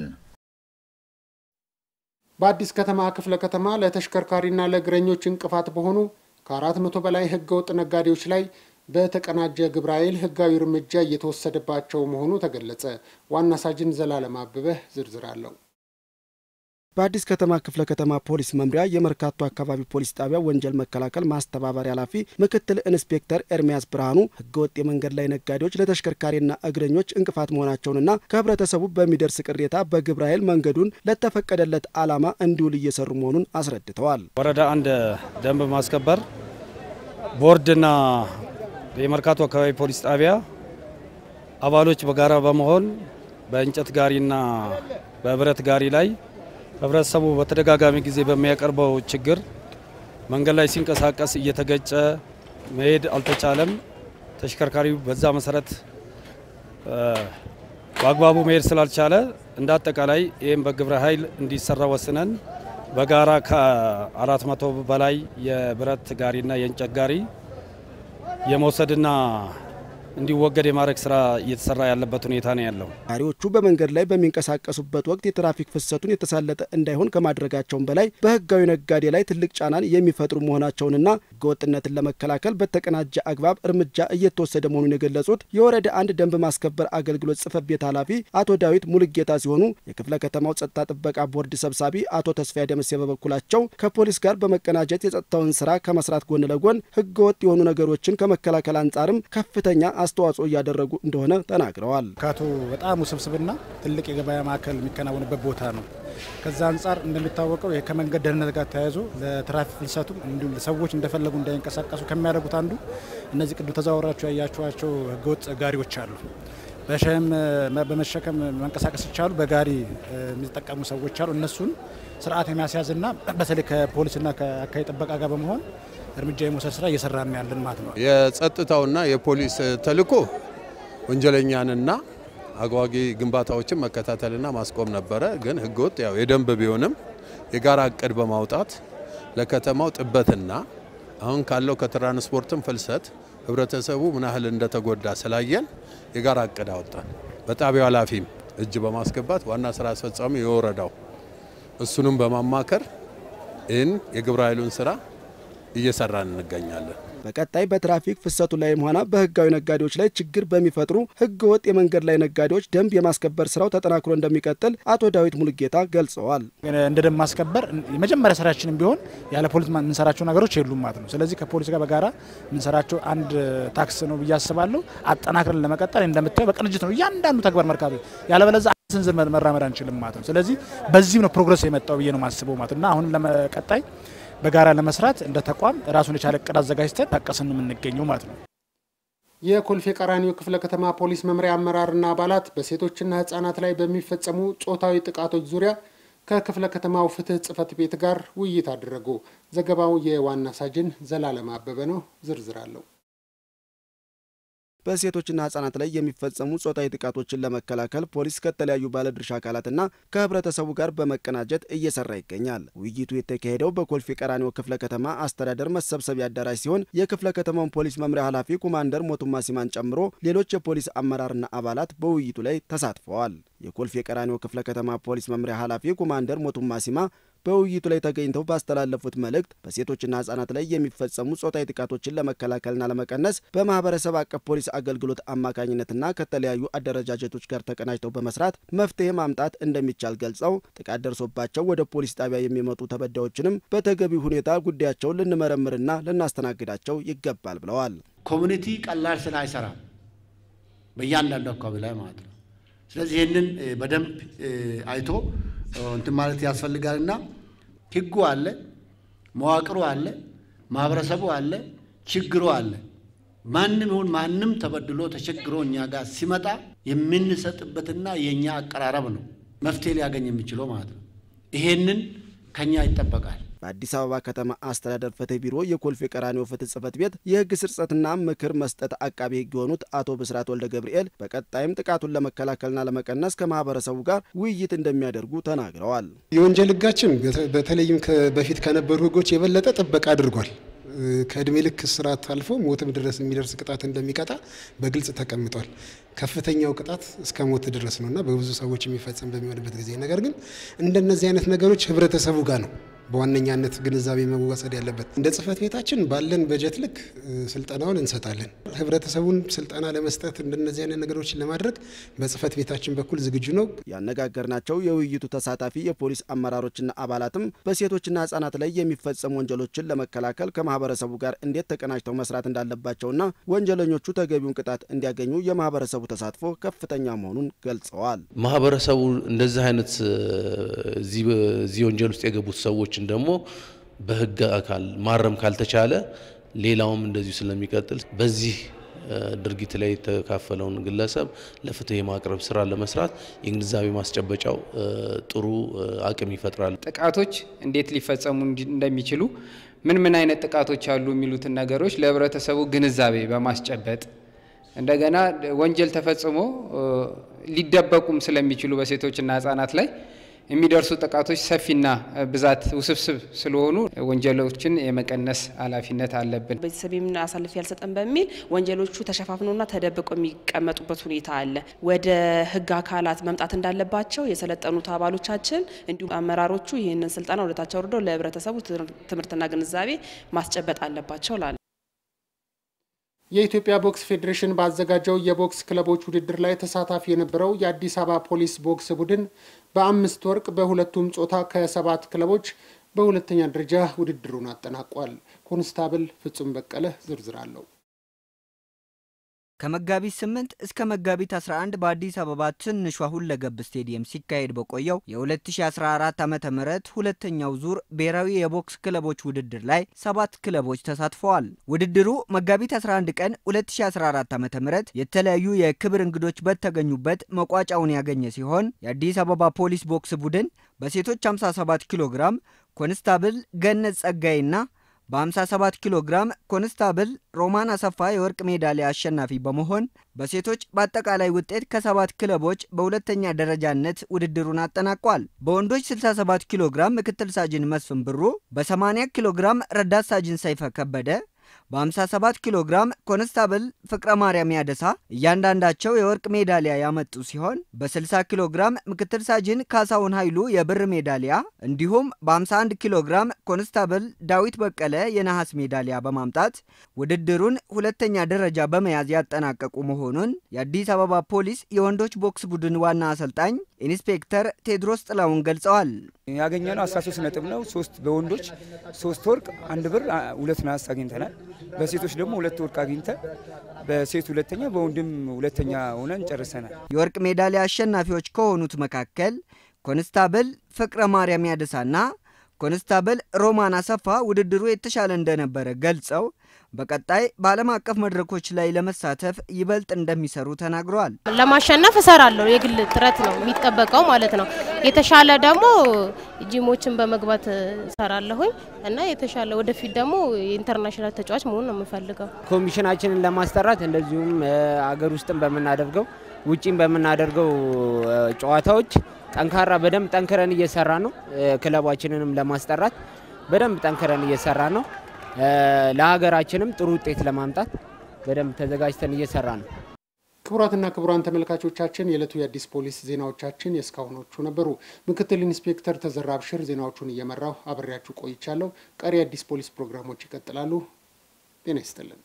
Speaker 9: በአዲስ ከተማ ክፍለ ከተማ ለተሽከርካሪና ለእግረኞች እንቅፋት በሆኑ ከአራት መቶ በላይ ህገወጥ ነጋዴዎች ላይ በተቀናጀ ግብረ ኃይል ህጋዊ እርምጃ እየተወሰደባቸው መሆኑ ተገለጸ። ዋና ሳጅን ዘላለም አበበህ ዝርዝር አለው።
Speaker 10: በአዲስ ከተማ ክፍለ ከተማ ፖሊስ መምሪያ የመርካቶ አካባቢ ፖሊስ ጣቢያ ወንጀል መከላከል ማስተባበሪያ ኃላፊ ምክትል ኢንስፔክተር ኤርሚያስ ብርሃኑ ህገወጥ የመንገድ ላይ ነጋዴዎች ለተሽከርካሪና እግረኞች እንቅፋት መሆናቸውንና ከህብረተሰቡ በሚደርስ ቅሬታ በግብረ ኃይል መንገዱን ለተፈቀደለት ዓላማ እንዲውል እየሰሩ መሆኑን አስረድተዋል።
Speaker 8: ወረዳ አንድ ደንብ ማስከበር ቦርድና የመርካቶ አካባቢ ፖሊስ ጣቢያ አባሎች በጋራ በመሆን በእንጨት ጋሪና በብረት ጋሪ ላይ ህብረተሰቡ በተደጋጋሚ ጊዜ በሚያቀርበው ችግር መንገድ ላይ ሲንቀሳቀስ እየተገጨ መሄድ አልተቻለም። ተሽከርካሪው በዛ መሰረት በአግባቡ መሄድ ስላልቻለ እንደ አጠቃላይ ይህም በግብረ ኃይል እንዲሰራ ወስነን በጋራ ከአራት መቶ በላይ የብረት ጋሪና የእንጨት ጋሪ የመውሰድና እንዲወገድ የማድረግ ስራ እየተሰራ ያለበት ሁኔታ ነው ያለው።
Speaker 10: ጋሪዎቹ በመንገድ ላይ በሚንቀሳቀሱበት ወቅት የትራፊክ ፍሰቱን የተሳለጠ እንዳይሆን ከማድረጋቸውም በላይ በህጋዊ ነጋዴ ላይ ትልቅ ጫናን የሚፈጥሩ መሆናቸውንና ህገወጥነትን ለመከላከል በተቀናጀ አግባብ እርምጃ እየተወሰደ መሆኑን የገለጹት የወረዳ አንድ ደንብ ማስከበር አገልግሎት ጽህፈት ቤት ኃላፊ አቶ ዳዊት ሙልጌታ ሲሆኑ የክፍለ ከተማው ጸጥታ ጥበቃ ቦርድ ሰብሳቢ አቶ ተስፋዬ ደምሴ በበኩላቸው ከፖሊስ ጋር በመቀናጀት የጸጥታውን ስራ ከመስራት ጎን ለጎን ህገወጥ የሆኑ ነገሮችን ከመከላከል አንጻርም ከፍተኛ አስተዋጽኦ እያደረጉ እንደሆነ ተናግረዋል።
Speaker 4: ካቶ በጣም ውስብስብና ትልቅ የገበያ ማዕከል የሚከናወንበት ቦታ ነው። ከዛ አንጻር እንደሚታወቀው ከመንገድ ደህንነት ጋር ተያይዞ ለትራፊክ ፍልሰቱም እንዲሁም ሰዎች እንደፈለጉ እንዳይንቀሳቀሱ ከሚያደርጉት አንዱ እነዚህ ቅዱ ተዛወራቸው ያያቸዋቸው ህገወጥ ጋሪዎች አሉ። በሸህም በመሸከም መንቀሳቀስ ይቻሉ በጋሪ የሚጠቀሙ ሰዎች አሉ። እነሱን ስርዓት የሚያስያዝና በተለይ ከፖሊስና ከአካባቢ ጥበቃ ጋር በመሆን እርምጃ የመውሰድ ስራ እየሰራን ያለን ማለት ነው።
Speaker 11: የጸጥታውና የፖሊስ ተልዕኮ ወንጀለኛንና አጓጊ ግንባታዎችን መከታተልና ማስቆም ነበረ። ግን ህገወጥ ያው የደንብ ቢሆንም የጋራ እቅድ በማውጣት ለከተማው ጥበትና አሁን ካለው ከትራንስፖርትም ፍልሰት ህብረተሰቡ ምን ያህል እንደተጎዳ ስላየን የጋራ እቅድ አወጣን። በጣቢያው ኃላፊም እጅ በማስገባት ዋና ስራ አስፈጻሚ የወረዳው እሱንም በማማከር ይህን የግብረ ኃይሉን ስራ እየሰራን እንገኛለን።
Speaker 10: በቀጣይ በትራፊክ ፍሰቱ ላይም ሆነ በህጋዊ ነጋዴዎች ላይ ችግር በሚፈጥሩ ህገወጥ የመንገድ ላይ ነጋዴዎች ደንብ የማስከበር ስራው ተጠናክሮ እንደሚቀጥል አቶ ዳዊት ሙልጌታ ገልጸዋል።
Speaker 4: እንደ ደንብ ማስከበር የመጀመሪያ ስራችንም ቢሆን ያለ ፖሊስ የምንሰራቸው ነገሮች የሉም ማለት ነው። ስለዚህ ከፖሊስ ጋር በጋራ የምንሰራቸው አንድ ታክስ ነው ብዬ አስባለሁ። አጠናክረን ለመቀጠል እንደምታየው በቅንጅት ነው እያንዳንዱ ተግባር መርካቶ ያለበለዚያ ስንዝር መራመድ አንችልም ማለት ነው። ስለዚህ በዚህም ነው ፕሮግረስ የመጣው ብዬ ነው ማስበው ማለት እና አሁንም ለመቀጣይ በጋራ ለመስራት እንደ ተቋም ራሱን የቻለ እቅድ አዘጋጅተን ታቀስን የምንገኘው ማለት ነው።
Speaker 9: የኮልፌ ቀራኒዮ ክፍለ ከተማ ፖሊስ መምሪያ አመራርና አባላት በሴቶችና ህጻናት ላይ በሚፈጸሙ ጾታዊ ጥቃቶች ዙሪያ ከክፍለ ከተማው ፍትህ ጽህፈት ቤት ጋር ውይይት አደረጉ። ዘገባው የዋና ሳጅን ዘላለም አበበ ነው። ዝርዝር አለው።
Speaker 10: በሴቶችና ህጻናት ላይ የሚፈጸሙ ጾታዊ ጥቃቶችን ለመከላከል ፖሊስ ከተለያዩ ባለድርሻ አካላትና ከህብረተሰቡ ጋር በመቀናጀት እየሰራ ይገኛል። ውይይቱ የተካሄደው በኮልፌ ቀራኒዮ ክፍለ ከተማ አስተዳደር መሰብሰቢያ አዳራሽ ሲሆን የክፍለ ከተማውን ፖሊስ መምሪያ ኃላፊ ኮማንደር ሞቱማ ሲማን ጨምሮ ሌሎች የፖሊስ አመራርና አባላት በውይይቱ ላይ ተሳትፈዋል። የኮልፌ ቀራኒዮ ክፍለ ከተማ ፖሊስ መምሪያ ኃላፊ ኮማንደር ሞቱማ ሲማ በውይይቱ ላይ ተገኝተው ባስተላለፉት መልእክት በሴቶችና ህጻናት ላይ የሚፈጸሙ ጾታዊ ጥቃቶችን ለመከላከልና ለመቀነስ በማህበረሰብ አቀፍ ፖሊስ አገልግሎት አማካኝነትና ከተለያዩ አደረጃጀቶች ጋር ተቀናጅተው በመስራት መፍትሄ ማምጣት እንደሚቻል ገልጸው ጥቃት ደርሶባቸው ወደ ፖሊስ ጣቢያ የሚመጡ ተበዳዮችንም በተገቢው ሁኔታ ጉዳያቸውን ልንመረምርና ልናስተናግዳቸው ይገባል ብለዋል።
Speaker 6: ኮሚኒቲ ቀላል ስራ አይሰራም፣ በእያንዳንዱ አካባቢ ላይ ማለት ነው። ስለዚህ ይህንን በደንብ አይቶ እንትን ማለት ያስፈልጋልና ህጉ አለ፣ መዋቅሩ አለ፣ ማህበረሰቡ አለ፣ ችግሩ አለ። ማንም ይሁን ማንም ተበድሎ ተቸግሮ እኛ ጋር ሲመጣ የምንሰጥበትና የእኛ አቀራረብ ነው መፍትሄ ሊያገኝ የሚችለው ማለት ነው። ይሄንን ከኛ ይጠበቃል።
Speaker 10: በአዲስ አበባ ከተማ አስተዳደር ፍትህ ቢሮ የኮልፌ ቀራኒዮ ፍትህ ጽህፈት ቤት የህግ ስርጸትና ምክር መስጠት አቃቤ ህግ የሆኑት አቶ ብስራት ወልደ ገብርኤል በቀጣይም ጥቃቱን ለመከላከልና ለመቀነስ ከማህበረሰቡ ጋር ውይይት እንደሚያደርጉ ተናግረዋል።
Speaker 23: የወንጀል ህጋችን በተለይም በፊት ከነበሩ ህጎች የበለጠ ጥበቃ አድርጓል። ከእድሜ ልክ እስራት አልፎ ሞትም ድረስ የሚደርስ ቅጣት እንደሚቀጣ በግልጽ ተቀምጧል። ከፍተኛው ቅጣት እስከ ሞት ድረስ ነውና በብዙ ሰዎች የሚፈጸም በሚሆንበት ጊዜ ነገር ግን እንደነዚህ አይነት ነገሮች ህብረተሰቡ ጋር ነው በዋነኛነት ግንዛቤ መወሰድ ያለበት። እንደ ጽህፈት ቤታችን ባለን በጀት ልክ ስልጠናውን እንሰጣለን። ህብረተሰቡን ስልጠና ለመስጠት እንደነዚህ አይነት ነገሮችን ለማድረግ በጽህፈት ቤታችን በኩል ዝግጁ ነው።
Speaker 10: ያነጋገርናቸው የውይይቱ ተሳታፊ የፖሊስ አመራሮችና አባላትም በሴቶችና ህጻናት ላይ የሚፈጸሙ ወንጀሎችን ለመከላከል ከማህበረሰቡ ጋር እንዴት ተቀናጅተው መስራት እንዳለባቸውና ወንጀለኞቹ ተገቢውን ቅጣት እንዲያገኙ የማህበረሰቡ ተሳትፎ ከፍተኛ መሆኑን ገልጸዋል።
Speaker 7: ማህበረሰቡ እንደዚህ አይነት እዚህ ወንጀል ውስጥ የገቡት ሰዎችን ደግሞ በህግ አካል ማረም ካልተቻለ ሌላውም እንደዚሁ ስለሚቀጥል በዚህ ድርጊት ላይ የተካፈለውን ግለሰብ ለፍትህ የማቅረብ ስራ ለመስራት የግንዛቤ ማስጨበጫው ጥሩ አቅም ይፈጥራል።
Speaker 1: ጥቃቶች እንዴት ሊፈጸሙ እንደሚችሉ ምን ምን አይነት ጥቃቶች አሉ የሚሉትን ነገሮች ለህብረተሰቡ ግንዛቤ በማስጨበጥ እንደገና ወንጀል ተፈጽሞ ሊደበቁም ስለሚችሉ በሴቶችና ህጻናት ላይ የሚደርሱ ጥቃቶች ሰፊና ብዛት ውስብስብ ስለሆኑ ወንጀሎችን የመቀነስ ኃላፊነት አለብን።
Speaker 2: ቤተሰቤም አሳልፌ ያልሰጠን በሚል ወንጀሎቹ ተሸፋፍኖና ተደብቀው የሚቀመጡበት ሁኔታ አለ። ወደ ህግ አካላት መምጣት እንዳለባቸው የሰለጠኑት አባሎቻችን እንዲሁም አመራሮቹ ይህንን ስልጠና ወደታች አውርደው ለህብረተሰቡ ትምህርትና ግንዛቤ ማስጨበጥ አለባቸው ላለ
Speaker 9: የኢትዮጵያ ቦክስ ፌዴሬሽን ባዘጋጀው የቦክስ ክለቦች ውድድር ላይ ተሳታፊ የነበረው የአዲስ አበባ ፖሊስ ቦክስ ቡድን በአምስት ወርቅ በሁለቱም ጾታ ከሰባት ክለቦች በሁለተኛ ደረጃ ውድድሩን አጠናቋል። ኮንስታብል ፍጹም በቀለ ዝርዝር አለው።
Speaker 12: ከመጋቢት 8 እስከ መጋቢት 11 በአዲስ አበባ ትንሿ ሁለገብ ስቴዲየም ሲካሄድ በቆየው የ2014 ዓ ም ሁለተኛው ዙር ብሔራዊ የቦክስ ክለቦች ውድድር ላይ ሰባት ክለቦች ተሳትፈዋል። ውድድሩ መጋቢት 11 ቀን 2014 ዓ ም የተለያዩ የክብር እንግዶች በተገኙበት መቋጫውን ያገኘ ሲሆን የአዲስ አበባ ፖሊስ ቦክስ ቡድን በሴቶች 57 ኪሎ ግራም ኮንስታብል ገነት ጸጋይና በ57 ኪሎ ግራም ኮንስታብል ሮማን አሰፋ የወርቅ ሜዳሊያ አሸናፊ በመሆን በሴቶች በአጠቃላይ ውጤት ከሰባት ክለቦች በሁለተኛ ደረጃነት ውድድሩን አጠናቋል። በወንዶች 67 ኪሎ ግራም ምክትል ሳጅን መስፍን ብሩ፣ በ80 ኪሎ ግራም ረዳት ሳጅን ሰይፈ ከበደ በ57 ኪሎ ግራም ኮንስታብል ፍቅረ ማርያም ያደሳ እያንዳንዳቸው የወርቅ ሜዳሊያ ያመጡ ሲሆን በ60 ኪሎ ግራም ምክትል ሳጅን ካሳሁን ኃይሉ የብር ሜዳሊያ እንዲሁም በ51 ኪሎ ግራም ኮንስታብል ዳዊት በቀለ የነሐስ ሜዳሊያ በማምጣት ውድድሩን ሁለተኛ ደረጃ በመያዝ ያጠናቀቁ መሆኑን የአዲስ አበባ ፖሊስ የወንዶች ቦክስ ቡድን ዋና አሰልጣኝ ኢንስፔክተር ቴድሮስ ጥላውን ገልጸዋል።
Speaker 24: ያገኘነው 13 ነጥብ ነው። ሶስት በወንዶች ሶስት ወርቅ፣ አንድ ብር፣ ሁለት ነሐስ አግኝተናል። በሴቶች ደግሞ ሁለት ወርቅ አግኝተን በሴት ሁለተኛ በወንድም ሁለተኛ ሆነን ጨርሰናል።
Speaker 12: የወርቅ ሜዳሊያ አሸናፊዎች ከሆኑት መካከል ኮንስታብል ፍቅረ ማርያም ያደሳና ኮንስታብል ሮማን አሰፋ ውድድሩ የተሻለ እንደነበረ ገልጸው በቀጣይ በዓለም አቀፍ መድረኮች ላይ ለመሳተፍ ይበልጥ እንደሚሰሩ ተናግረዋል።
Speaker 25: ለማሸነፍ እሰራለሁ። የግል ጥረት ነው የሚጠበቀው ማለት ነው። የተሻለ ደግሞ ጂሞችን በመግባት እሰራለሁኝ እና የተሻለ ወደፊት ደግሞ የኢንተርናሽናል ተጫዋች መሆን ነው የምፈልገው።
Speaker 16: ኮሚሽናችንን ለማስጠራት እንደዚሁም አገር ውስጥም በምናደርገው ውጪም በምናደርገው ጨዋታዎች ጠንካራ በደንብ ጠንክረን እየሰራ ነው። ክለባችንንም ለማስጠራት በደንብ ጠንክረን እየሰራ ነው። ለሀገራችንም ጥሩ ውጤት ለማምጣት በደንብ ተዘጋጅተን እየሰራ ነው።
Speaker 9: ክቡራትና ክቡራን ተመልካቾቻችን የዕለቱ የአዲስ ፖሊስ ዜናዎቻችን የእስካሁኖቹ ነበሩ። ምክትል ኢንስፔክተር ተዘራ አብሽር ዜናዎቹን እየመራው አብሬያችሁ ቆይቻለሁ። ቀሪ የአዲስ ፖሊስ ፕሮግራሞች ይቀጥላሉ። ጤና ይስጥልን።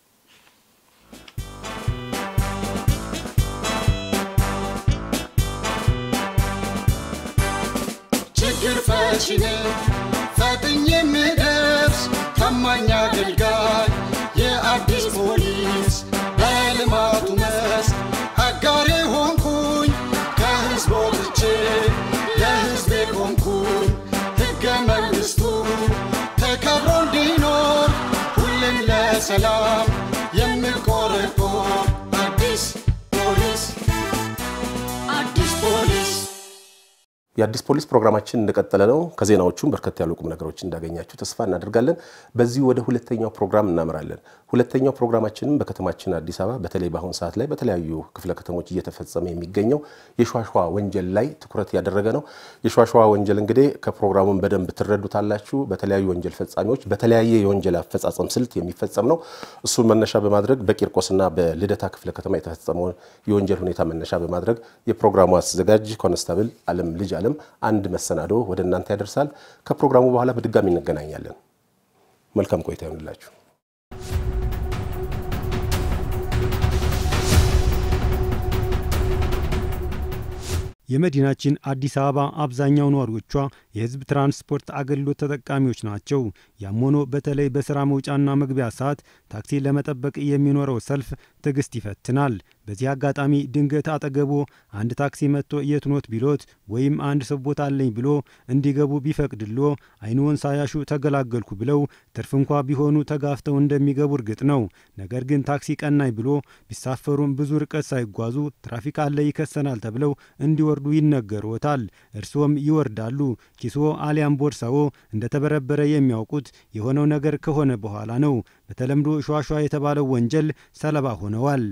Speaker 26: ችግር ፈቺ ነኝ ፈጥኜ የምደርስ ታማኝ አገልጋይ የአዲስ ፖሊስ በልማቱ መስክ አጋሬ ሆንኩኝ ከህዝብ ወጥቼ ለህዝቤ ቆምኩኝ ሕገ መንግሥቱ ተከብሮ እንዲኖር ሁሌም ለሰላም የምቆረቆር አዲስ ፖሊስ አዲስ ፖሊስ
Speaker 27: የአዲስ ፖሊስ ፕሮግራማችን እንደቀጠለ ነው። ከዜናዎቹም በርከት ያሉ ቁም ነገሮች እንዳገኛችሁ ተስፋ እናደርጋለን። በዚህ ወደ ሁለተኛው ፕሮግራም እናምራለን። ሁለተኛው ፕሮግራማችንም በከተማችን አዲስ አበባ በተለይ በአሁኑ ሰዓት ላይ በተለያዩ ክፍለ ከተሞች እየተፈጸመ የሚገኘው የሿሿ ወንጀል ላይ ትኩረት ያደረገ ነው። የሿሿ ወንጀል እንግዲህ ከፕሮግራሙን በደንብ ትረዱታላችሁ። በተለያዩ ወንጀል ፈጻሚዎች በተለያየ የወንጀል አፈጻጸም ስልት የሚፈጸም ነው። እሱን መነሻ በማድረግ በቂርቆስና በልደታ ክፍለ ከተማ የተፈጸመውን የወንጀል ሁኔታ መነሻ በማድረግ የፕሮግራሙ አዘጋጅ ኮንስታብል አለም ልጅ አለም አንድ መሰናዶ ወደ እናንተ ያደርሳል። ከፕሮግራሙ በኋላ በድጋሚ እንገናኛለን። መልካም ቆይታ ይሆንላችሁ።
Speaker 28: የመዲናችን አዲስ አበባ አብዛኛው ነዋሪዎቿ የሕዝብ ትራንስፖርት አገልግሎት ተጠቃሚዎች ናቸው። ያም ሆኖ በተለይ በስራ መውጫና መግቢያ ሰዓት ታክሲ ለመጠበቅ የሚኖረው ሰልፍ ትዕግስት ይፈትናል። በዚህ አጋጣሚ ድንገት አጠገቦ አንድ ታክሲ መጥቶ የት ኖት ቢሎት ወይም አንድ ሰው ቦታ አለኝ ብሎ እንዲገቡ ቢፈቅድሎ አይንዎን ሳያሹ ተገላገልኩ ብለው ትርፍ እንኳ ቢሆኑ ተጋፍተው እንደሚገቡ እርግጥ ነው። ነገር ግን ታክሲ ቀናኝ ብሎ ቢሳፈሩም ብዙ ርቀት ሳይጓዙ ትራፊክ አለ ይከሰናል ተብለው እንዲወርዱ ይነገሮታል። እርስዎም ይወርዳሉ። ኪስዎ አሊያም ቦርሳዎ እንደተበረበረ የሚያውቁት የሆነው ነገር ከሆነ በኋላ ነው። በተለምዶ ሿሿ የተባለው ወንጀል ሰለባ ሆነዋል።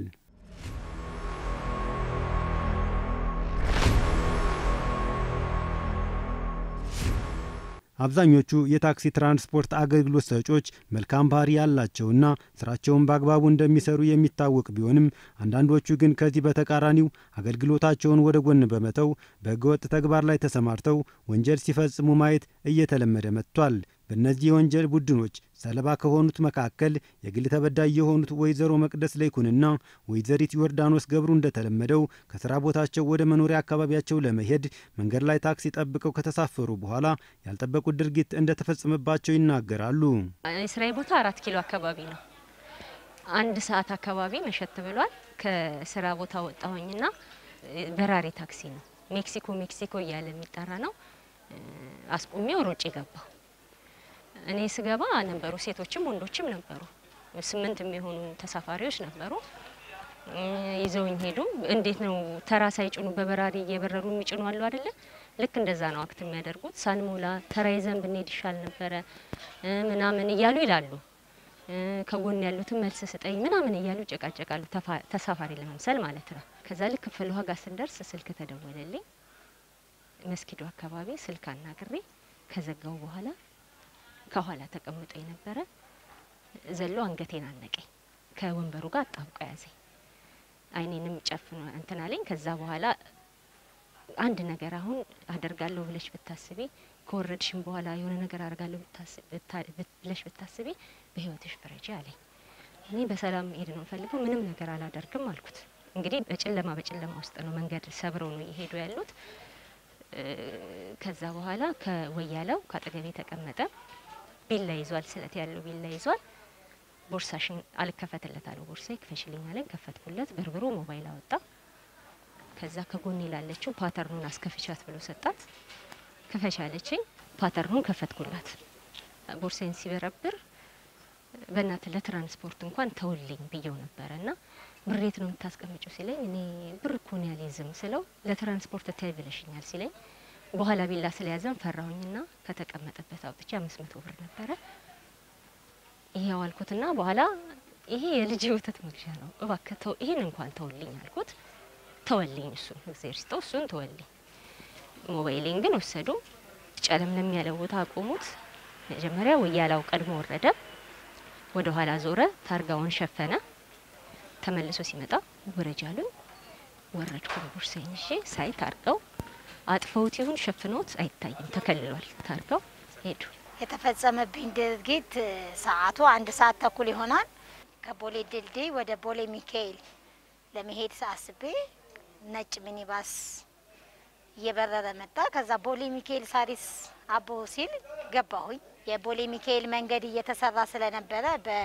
Speaker 28: አብዛኞቹ የታክሲ ትራንስፖርት አገልግሎት ሰጪዎች መልካም ባህሪ ያላቸውና ስራቸውን በአግባቡ እንደሚሰሩ የሚታወቅ ቢሆንም አንዳንዶቹ ግን ከዚህ በተቃራኒው አገልግሎታቸውን ወደ ጎን በመተው በህገወጥ ተግባር ላይ ተሰማርተው ወንጀል ሲፈጽሙ ማየት እየተለመደ መጥቷል። በእነዚህ የወንጀል ቡድኖች ሰለባ ከሆኑት መካከል የግል ተበዳይ የሆኑት ወይዘሮ መቅደስ ለይኩንና ወይዘሪት ዮርዳኖስ ገብሩ እንደተለመደው ከስራ ቦታቸው ወደ መኖሪያ አካባቢያቸው ለመሄድ መንገድ ላይ ታክሲ ጠብቀው ከተሳፈሩ በኋላ ያልጠበቁት ድርጊት እንደተፈጸመባቸው ይናገራሉ።
Speaker 14: የስራዬ ቦታ አራት ኪሎ አካባቢ ነው። አንድ ሰዓት አካባቢ መሸት ብሏል። ከስራ ቦታ ወጣሁኝና በራሪ ታክሲ ነው፣ ሜክሲኮ ሜክሲኮ እያለ የሚጠራ ነው። አስቁሜው ሮጬ ገባሁ። እኔ ስገባ ነበሩ ሴቶችም ወንዶችም ነበሩ። ስምንት የሚሆኑ ተሳፋሪዎች ነበሩ። ይዘውኝ ሄዱ። እንዴት ነው ተራ ሳይጭኑ በበራሪ እየበረሩ የሚጭኑ አሉ አይደለ? ልክ እንደዛ ነው አክት የሚያደርጉት። ሳንሞላ ተራ ይዘን ብንሄድ ይሻል ነበረ ምናምን እያሉ ይላሉ። ከጎን ያሉትን መልስ ስጠኝ ምናምን እያሉ ይጨቃጨቃሉ። ተሳፋሪ ለመምሰል ማለት ነው። ከዛ ልክ ፍል ውሃ ጋር ስንደርስ ስልክ ተደወለልኝ። መስጊዱ አካባቢ ስልክ አናግሬ ከዘጋው በኋላ ከኋላ ተቀምጦ የነበረ ዘሎ አንገቴን አነቀኝ። ከወንበሩ ጋር አጣብቆ ያዘኝ። አይኔንም ጨፍኖ እንትን አለኝ። ከዛ በኋላ አንድ ነገር አሁን አደርጋለሁ ብለሽ ብታስቢ ከወረድሽም በኋላ የሆነ ነገር አደርጋለሁ ብለሽ ብታስቢ በህይወትሽ ፍረጂ አለኝ። እኔ በሰላም መሄድ ነው ፈልገው ምንም ነገር አላደርግም አልኩት። እንግዲህ በጨለማ በጨለማ ውስጥ ነው መንገድ ሰብረው ነው እየሄዱ ያሉት። ከዛ በኋላ ከወያለው ከአጠገቤ ተቀመጠ። ቢላ ይዟል፣ ስለት ያለው ቢላ ይዟል። ቦርሳሽን አልከፈትለት አለው። ቦርሳ ክፈሽልኝ አለኝ። ከፈትኩለት። በርብሮ ሞባይል አወጣ። ከዛ ከጎኔ ላለችው ፓተርኑን አስከፍቻት ብሎ ሰጣት። ክፈሽ አለችኝ። ፓተርኑን ከፈትኩላት። ቦርሳዬን ሲበረብር በእናት ለትራንስፖርት እንኳን ተውልኝ ብየው ነበረ እና ብሬት ነው የምታስቀምጪው ሲለኝ እኔ ብር እኮ ነው ያልይዝም ስለው ለትራንስፖርት ታይ ብለሽኛል ሲለኝ በኋላ ቢላ ስለያዘን ፈራሁኝና ከተቀመጠበት አውጥቼ አምስት መቶ ብር ነበረ ይሄው አልኩትና በኋላ ይሄ የልጅ ወተት መግዣ ነው እባክህ ተው ይሄን እንኳን ተውልኝ አልኩት። ተወልኝ እሱን እግዚአብሔር ይስጠው እሱን ተወልኝ። ሞባይሌን ግን ወሰዱ። ጨለምለም ያለ ቦታ አቆሙት። መጀመሪያ ወያላው ቀድሞ ወረደ፣ ወደ ኋላ ዞረ፣ ታርጋውን ሸፈነ። ተመልሶ ሲመጣ ውረጅ አሉኝ። ወረድኩ። ቦርሳዬን ይዤ ሳይ ታርጋው አጥፈውት ይሁን ሸፍኖት አይታይም፣ ተከልሏል ታርጋው። ሄዱ።
Speaker 15: የተፈጸመብኝ ድርጊት ሰዓቱ አንድ ሰዓት ተኩል ይሆናል። ከቦሌ ድልድይ ወደ ቦሌ ሚካኤል ለመሄድ አስቤ ነጭ ሚኒባስ እየበረረ መጣ። ከዛ ቦሌ ሚካኤል ሳሪስ አቦ ሲል ገባሁኝ። የቦሌ ሚካኤል መንገድ እየተሰራ ስለነበረ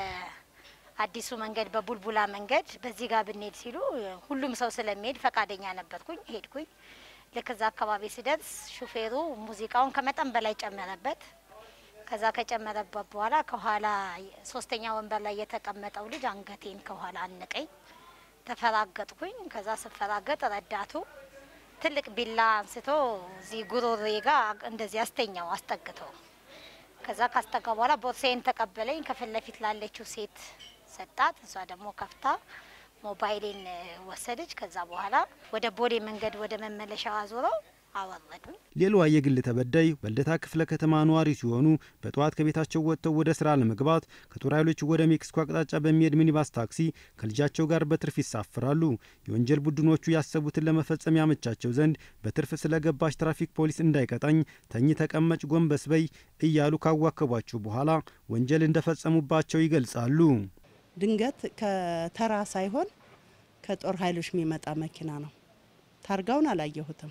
Speaker 15: በአዲሱ መንገድ በቡልቡላ መንገድ በዚህ ጋር ብንሄድ ሲሉ ሁሉም ሰው ስለሚሄድ ፈቃደኛ ነበርኩኝ። ሄድኩኝ። ልክ እዛ አካባቢ ስደርስ ሹፌሩ ሙዚቃውን ከመጠን በላይ ጨመረበት። ከዛ ከጨመረበት በኋላ ከኋላ ሶስተኛ ወንበር ላይ የተቀመጠው ልጅ አንገቴን ከኋላ አነቀኝ። ተፈራገጥኩኝ። ከዛ ስፈራገጥ ረዳቱ ትልቅ ቢላ አንስቶ እዚህ ጉሮሬ ጋር እንደዚህ አስተኛው አስጠግተው። ከዛ ካስጠጋ በኋላ ቦርሳዬን ተቀበለኝ። ከፊት ለፊት ላለችው ሴት ሰጣት። እሷ ደግሞ ከፍታ ሞባይሌን ወሰደች። ከዛ በኋላ ወደ ቦሌ መንገድ ወደ መመለሻው አዞረው አወረዱኝ።
Speaker 28: ሌላዋ የግል ተበዳይ በልደታ ክፍለ ከተማ ነዋሪ ሲሆኑ በጠዋት ከቤታቸው ወጥተው ወደ ስራ ለመግባት ከጦር ኃይሎች ወደ ሜክሲኮ አቅጣጫ በሚሄድ ሚኒባስ ታክሲ ከልጃቸው ጋር በትርፍ ይሳፍራሉ። የወንጀል ቡድኖቹ ያሰቡትን ለመፈጸም ያመቻቸው ዘንድ በትርፍ ስለገባች ትራፊክ ፖሊስ እንዳይቀጣኝ ተኝ፣ ተቀመጭ፣ ጎንበስ በይ እያሉ ካዋከቧቸው በኋላ ወንጀል እንደፈጸሙባቸው ይገልጻሉ።
Speaker 17: ድንገት ከተራ ሳይሆን ከጦር ኃይሎች የሚመጣ መኪና ነው። ታርጋውን አላየሁትም።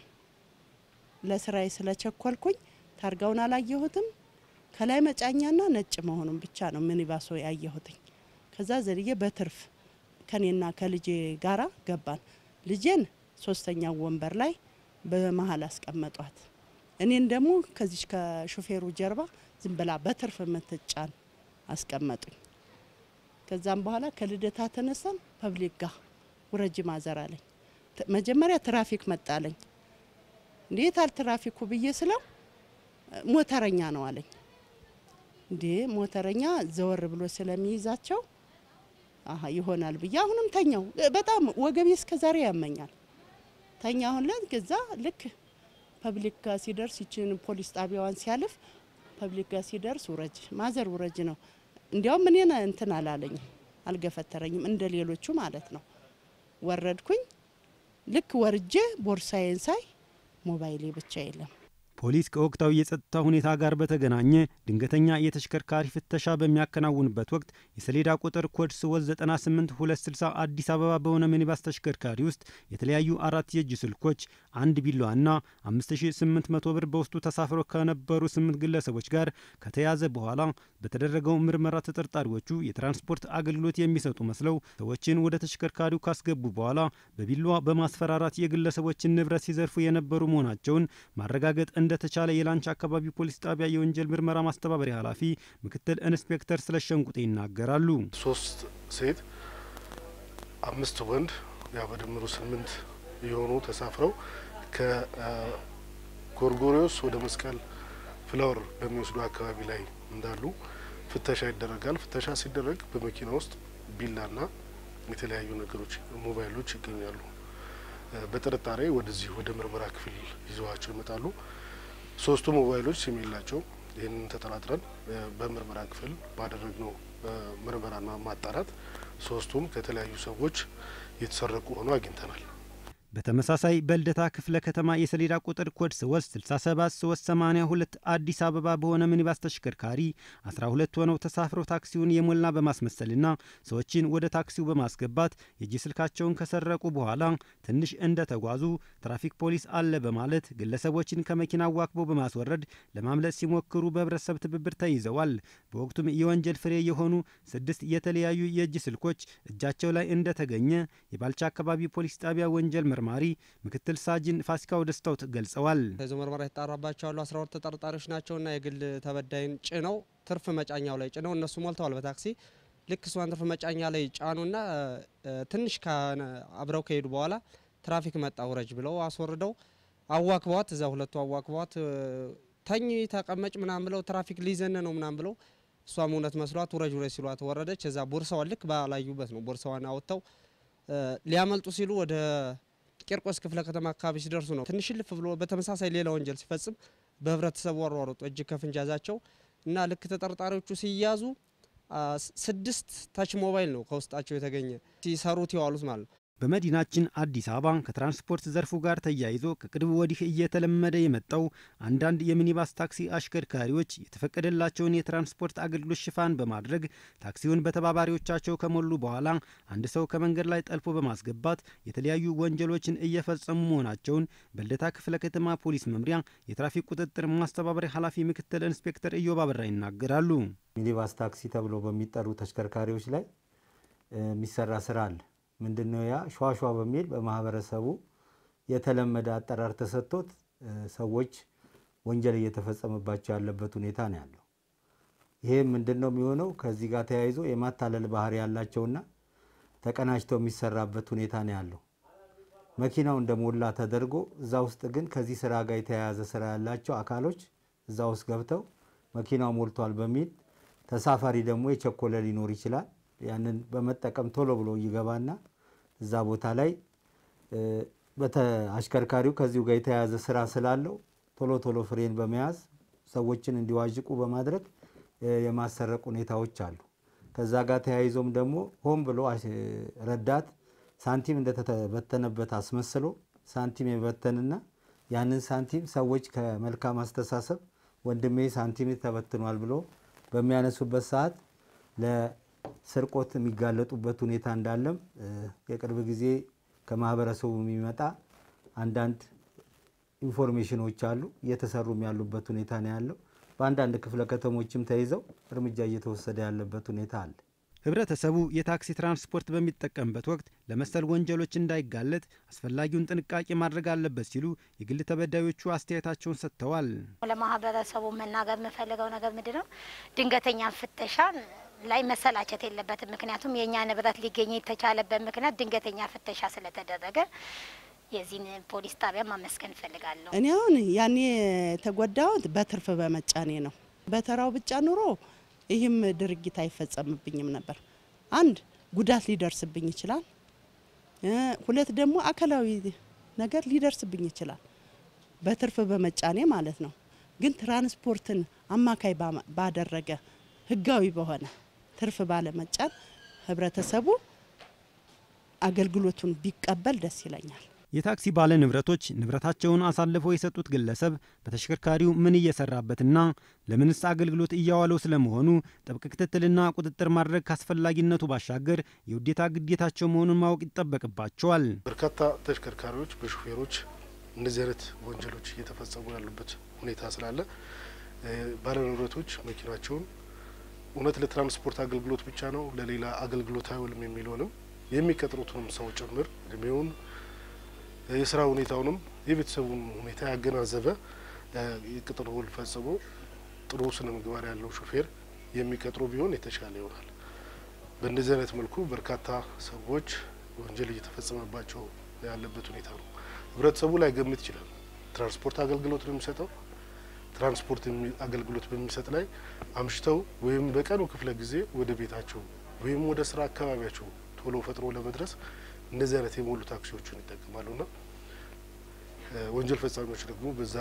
Speaker 17: ለስራዬ ስለቸኮልኩኝ ታርጋውን አላየሁትም። ከላይ መጫኛና ነጭ መሆኑን ብቻ ነው ሚኒባሶ ያየሁትኝ። ከዛ ዘልዬ በትርፍ ከኔና ከልጄ ጋራ ገባን። ልጄን ሶስተኛው ወንበር ላይ በመሀል አስቀመጧት። እኔን ደግሞ ከዚች ከሾፌሩ ጀርባ ዝም ብላ በትርፍ የምትጫን አስቀመጡኝ። ከዛም በኋላ ከልደታ ተነሳን ፐብሊክ ጋ ውረጅ ማዘር አለኝ። መጀመሪያ ትራፊክ መጣለኝ። እንዴት አል ትራፊኩ ብዬ ስለው ሞተረኛ ነው አለኝ። እንዴ ሞተረኛ ዘወር ብሎ ስለሚይዛቸው አሀ ይሆናል ብዬ አሁንም ተኛው። በጣም ወገቤ እስከ ዛሬ ያመኛል። ተኛ አሁን ላይ ገዛ ልክ ፐብሊክ ጋር ሲደርስ ይችን ፖሊስ ጣቢያዋን ሲያልፍ ፐብሊክ ጋር ሲደርስ ውረጅ ማዘር ውረጅ ነው። እንዲያውም እኔን እንትን አላለኝም፣ አልገፈተረኝም እንደ ሌሎቹ ማለት ነው። ወረድኩኝ። ልክ ወርጄ ቦርሳዬን ሳይ ሞባይሌ ብቻ የለም።
Speaker 28: ፖሊስ ከወቅታዊ የጸጥታ ሁኔታ ጋር በተገናኘ ድንገተኛ የተሽከርካሪ ፍተሻ በሚያከናውንበት ወቅት የሰሌዳ ቁጥር ኮድ ስወዝ 98260 አዲስ አበባ በሆነ ሚኒባስ ተሽከርካሪ ውስጥ የተለያዩ አራት የእጅ ስልኮች፣ አንድ ቢላዋና 5800 ብር በውስጡ ተሳፍረው ከነበሩ ስምንት ግለሰቦች ጋር ከተያዘ በኋላ በተደረገው ምርመራ ተጠርጣሪዎቹ የትራንስፖርት አገልግሎት የሚሰጡ መስለው ሰዎችን ወደ ተሽከርካሪው ካስገቡ በኋላ በቢላዋ በማስፈራራት የግለሰቦችን ንብረት ሲዘርፉ የነበሩ መሆናቸውን ማረጋገጥ እንደተቻለ የላንች አካባቢ ፖሊስ ጣቢያ የወንጀል ምርመራ ማስተባበሪያ ኃላፊ ምክትል ኢንስፔክተር ስለሸንቁጤ ይናገራሉ።
Speaker 3: ሶስት ሴት አምስት ወንድ ያው በድምሩ ስምንት የሆኑ ተሳፍረው ከጎርጎሪዮስ ወደ መስቀል ፍላወር በሚወስዱ አካባቢ ላይ እንዳሉ ፍተሻ ይደረጋል። ፍተሻ ሲደረግ በመኪና ውስጥ ቢላና የተለያዩ ነገሮች ሞባይሎች ይገኛሉ። በጥርጣሬ ወደዚህ ወደ ምርመራ ክፍል ይዘዋቸው ይመጣሉ። ሶስቱ ሞባይሎች ሲም የላቸው። ይህንን ተጠራጥረን በምርመራ ክፍል ባደረግነው ምርመራና ማጣራት ሶስቱም ከተለያዩ ሰዎች የተሰረቁ ሆኖ አግኝተናል።
Speaker 28: በተመሳሳይ በልደታ ክፍለ ከተማ የሰሌዳ ቁጥር ኮድ ስወስድ 67382 አዲስ አበባ በሆነ ሚኒባስ ተሽከርካሪ 12 ሆነው ተሳፍረው ታክሲውን የሞላ በማስመሰልና ሰዎችን ወደ ታክሲው በማስገባት የእጅ ስልካቸውን ከሰረቁ በኋላ ትንሽ እንደተጓዙ ትራፊክ ፖሊስ አለ በማለት ግለሰቦችን ከመኪና ዋክበው በማስወረድ ለማምለጥ ሲሞክሩ በህብረተሰብ ትብብር ተይዘዋል። በወቅቱም የወንጀል ፍሬ የሆኑ ስድስት የተለያዩ የእጅ ስልኮች እጃቸው ላይ እንደተገኘ የባልቻ አካባቢ ፖሊስ ጣቢያ ወንጀል መርማሪ ምክትል ሳጅን ፋሲካው ደስታው ገልጸዋል።
Speaker 5: ተይዞ ምርመራ የተጣራባቸው ያሉ 12 ተጠርጣሪዎች ናቸውና የግል ተበዳይን ጭነው ትርፍ መጫኛው ላይ ጭነው እነሱ ሞልተዋል በታክሲ ልክ እሷን ትርፍ መጫኛ ላይ ጫኑና ትንሽ አብረው ከሄዱ በኋላ ትራፊክ መጣ ውረጅ ብለው አስወርደው አዋክበዋት እዛ ሁለቱ አዋክበዋት ተኝ ተቀመጭ ምናምን ብለው ትራፊክ ሊዘን ነው ምናምን ብለው እሷም እውነት መስሏት ውረጅ ውረጅ ሲሏት ወረደች። እዛ ቦርሳዋን ልክ ባላዩበት ነው ቦርሳዋን አወጥተው ሊያመልጡ ሲሉ ወደ ቂርቆስ ክፍለ ከተማ አካባቢ ሲደርሱ ነው ትንሽ ልፍ ብሎ በተመሳሳይ ሌላ ወንጀል ሲፈጽም በህብረተሰቡ አሯሯጡ እጅ ከፍንጅ ያዛቸው እና ልክ ተጠርጣሪዎቹ ሲያዙ ስድስት ታች ሞባይል ነው ከውስጣቸው የተገኘ ሲሰሩት የዋሉት ማለት ነው።
Speaker 28: በመዲናችን አዲስ አበባ ከትራንስፖርት ዘርፉ ጋር ተያይዞ ከቅርብ ወዲህ እየተለመደ የመጣው አንዳንድ የሚኒባስ ታክሲ አሽከርካሪዎች የተፈቀደላቸውን የትራንስፖርት አገልግሎት ሽፋን በማድረግ ታክሲውን በተባባሪዎቻቸው ከሞሉ በኋላ አንድ ሰው ከመንገድ ላይ ጠልፎ በማስገባት የተለያዩ ወንጀሎችን እየፈጸሙ መሆናቸውን በልደታ ክፍለ ከተማ ፖሊስ መምሪያ የትራፊክ ቁጥጥር ማስተባበሪያ ኃላፊ ምክትል ኢንስፔክተር ኢዮብ አበራ ይናገራሉ።
Speaker 13: ሚኒባስ ታክሲ ተብሎ በሚጠሩ ተሽከርካሪዎች ላይ የሚሰራ ስራ አለ። ምንድነው ያ ሸዋሸዋ በሚል በማህበረሰቡ የተለመደ አጠራር ተሰጥቶት ሰዎች ወንጀል እየተፈጸመባቸው ያለበት ሁኔታ ነው ያለው። ይሄ ምንድን ነው የሚሆነው? ከዚህ ጋር ተያይዞ የማታለል ባህሪ ያላቸውና ተቀናጅተው የሚሰራበት ሁኔታ ነው ያለው። መኪናው እንደሞላ ተደርጎ እዛ ውስጥ ግን ከዚህ ስራ ጋር የተያያዘ ስራ ያላቸው አካሎች እዛ ውስጥ ገብተው መኪናው ሞልቷል በሚል ተሳፋሪ ደግሞ የቸኮለ ሊኖር ይችላል። ያንን በመጠቀም ቶሎ ብሎ ይገባና እዛ ቦታ ላይ አሽከርካሪው ከዚሁ ጋር የተያያዘ ስራ ስላለው ቶሎ ቶሎ ፍሬን በመያዝ ሰዎችን እንዲዋዥቁ በማድረግ የማሰረቅ ሁኔታዎች አሉ። ከዛ ጋር ተያይዞም ደግሞ ሆን ብሎ ረዳት ሳንቲም እንደተበተነበት አስመስሎ ሳንቲም የበተንና ያንን ሳንቲም ሰዎች ከመልካም አስተሳሰብ ወንድሜ ሳንቲም ተበትኗል ብሎ በሚያነሱበት ሰዓት ለስርቆት የሚጋለጡበት ሁኔታ እንዳለም የቅርብ ጊዜ ከማህበረሰቡ የሚመጣ አንዳንድ ኢንፎርሜሽኖች አሉ። እየተሰሩም ያሉበት ሁኔታ ነው ያለው። በአንዳንድ ክፍለ ከተሞችም ተይዘው እርምጃ እየተወሰደ ያለበት ሁኔታ አለ።
Speaker 28: ህብረተሰቡ የታክሲ ትራንስፖርት በሚጠቀምበት ወቅት ለመሰል ወንጀሎች እንዳይጋለጥ አስፈላጊውን ጥንቃቄ ማድረግ አለበት ሲሉ የግል ተበዳዮቹ አስተያየታቸውን ሰጥተዋል።
Speaker 15: ለማህበረሰቡ መናገር የምፈልገው ነገር ምንድን ነው? ድንገተኛ ፍተሻን ላይ መሰላቸት የለበትም። ምክንያቱም የእኛ ንብረት ሊገኝ የተቻለበት ምክንያት ድንገተኛ ፍተሻ ስለተደረገ የዚህን ፖሊስ ጣቢያ ማመስገን እፈልጋለሁ።
Speaker 17: እኔ አሁን ያኔ የተጎዳሁት በትርፍ በመጫኔ ነው። በተራው ብቻ ኑሮ ይህም ድርጊት አይፈጸምብኝም ነበር። አንድ ጉዳት ሊደርስብኝ ይችላል፣ ሁለት ደግሞ አካላዊ ነገር ሊደርስብኝ ይችላል። በትርፍ በመጫኔ ማለት ነው። ግን ትራንስፖርትን አማካይ ባደረገ ህጋዊ በሆነ ትርፍ ባለመጫን ህብረተሰቡ አገልግሎቱን ቢቀበል ደስ ይለኛል።
Speaker 28: የታክሲ ባለ ንብረቶች ንብረታቸውን አሳልፈው የሰጡት ግለሰብ በተሽከርካሪው ምን እየሰራበትና ለምንስ አገልግሎት እያዋለው ስለመሆኑ ጥብቅ ክትትልና ቁጥጥር ማድረግ ካስፈላጊነቱ ባሻገር የውዴታ ግዴታቸው መሆኑን ማወቅ ይጠበቅባቸዋል።
Speaker 3: በርካታ ተሽከርካሪዎች በሹፌሮች እንደዚህ አይነት ወንጀሎች እየተፈጸሙ ያሉበት ሁኔታ ስላለ ባለ ንብረቶች መኪናቸውን እውነት ለትራንስፖርት አገልግሎት ብቻ ነው ለሌላ አገልግሎት አይውልም የሚለውንም የሚቀጥሩትንም ሰው ጭምር እድሜውን የስራ ሁኔታውንም የቤተሰቡን ሁኔታ ያገናዘበ የቅጥር ውል ፈጽሞ ጥሩ ስነ ምግባር ያለው ሹፌር የሚቀጥሩ ቢሆን የተሻለ ይሆናል። በእንደዚህ አይነት መልኩ በርካታ ሰዎች ወንጀል እየተፈጸመባቸው ያለበት ሁኔታ ነው። ህብረተሰቡ ላይ ገምት ይችላል። ትራንስፖርት አገልግሎት ነው የሚሰጠው። ትራንስፖርት አገልግሎት በሚሰጥ ላይ አምሽተው ወይም በቀኑ ክፍለ ጊዜ ወደ ቤታቸው ወይም ወደ ስራ አካባቢያቸው ቶሎ ፈጥሮ ለመድረስ እንደዚህ አይነት የሞሉ ታክሲዎችን ይጠቀማሉና ወንጀል ፈጻሚዎች ደግሞ በዛ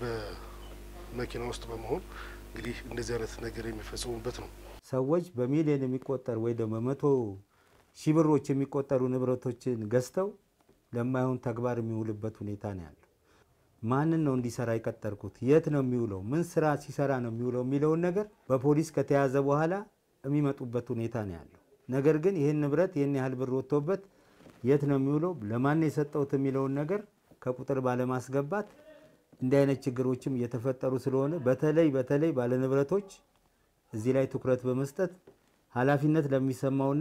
Speaker 3: በመኪና ውስጥ በመሆን እንግዲህ እንደዚህ አይነት ነገር የሚፈጽሙበት ነው።
Speaker 13: ሰዎች በሚሊዮን የሚቆጠር ወይ ደግሞ በመቶ ሺህ ብሮች የሚቆጠሩ ንብረቶችን ገዝተው ለማይሆን ተግባር የሚውልበት ሁኔታ ነው ያለው። ማንን ነው እንዲሰራ የቀጠርኩት? የት ነው የሚውለው? ምን ስራ ሲሰራ ነው የሚውለው የሚለውን ነገር በፖሊስ ከተያዘ በኋላ የሚመጡበት ሁኔታ ነው ያለው። ነገር ግን ይህን ንብረት ይህን ያህል ብር ወጥቶበት የት ነው የሚውለው፣ ለማን የሰጠውት የሚለውን ነገር ከቁጥር ባለማስገባት እንዲህ አይነት ችግሮችም እየተፈጠሩ ስለሆነ በተለይ በተለይ ባለንብረቶች እዚህ ላይ ትኩረት በመስጠት ኃላፊነት ለሚሰማውና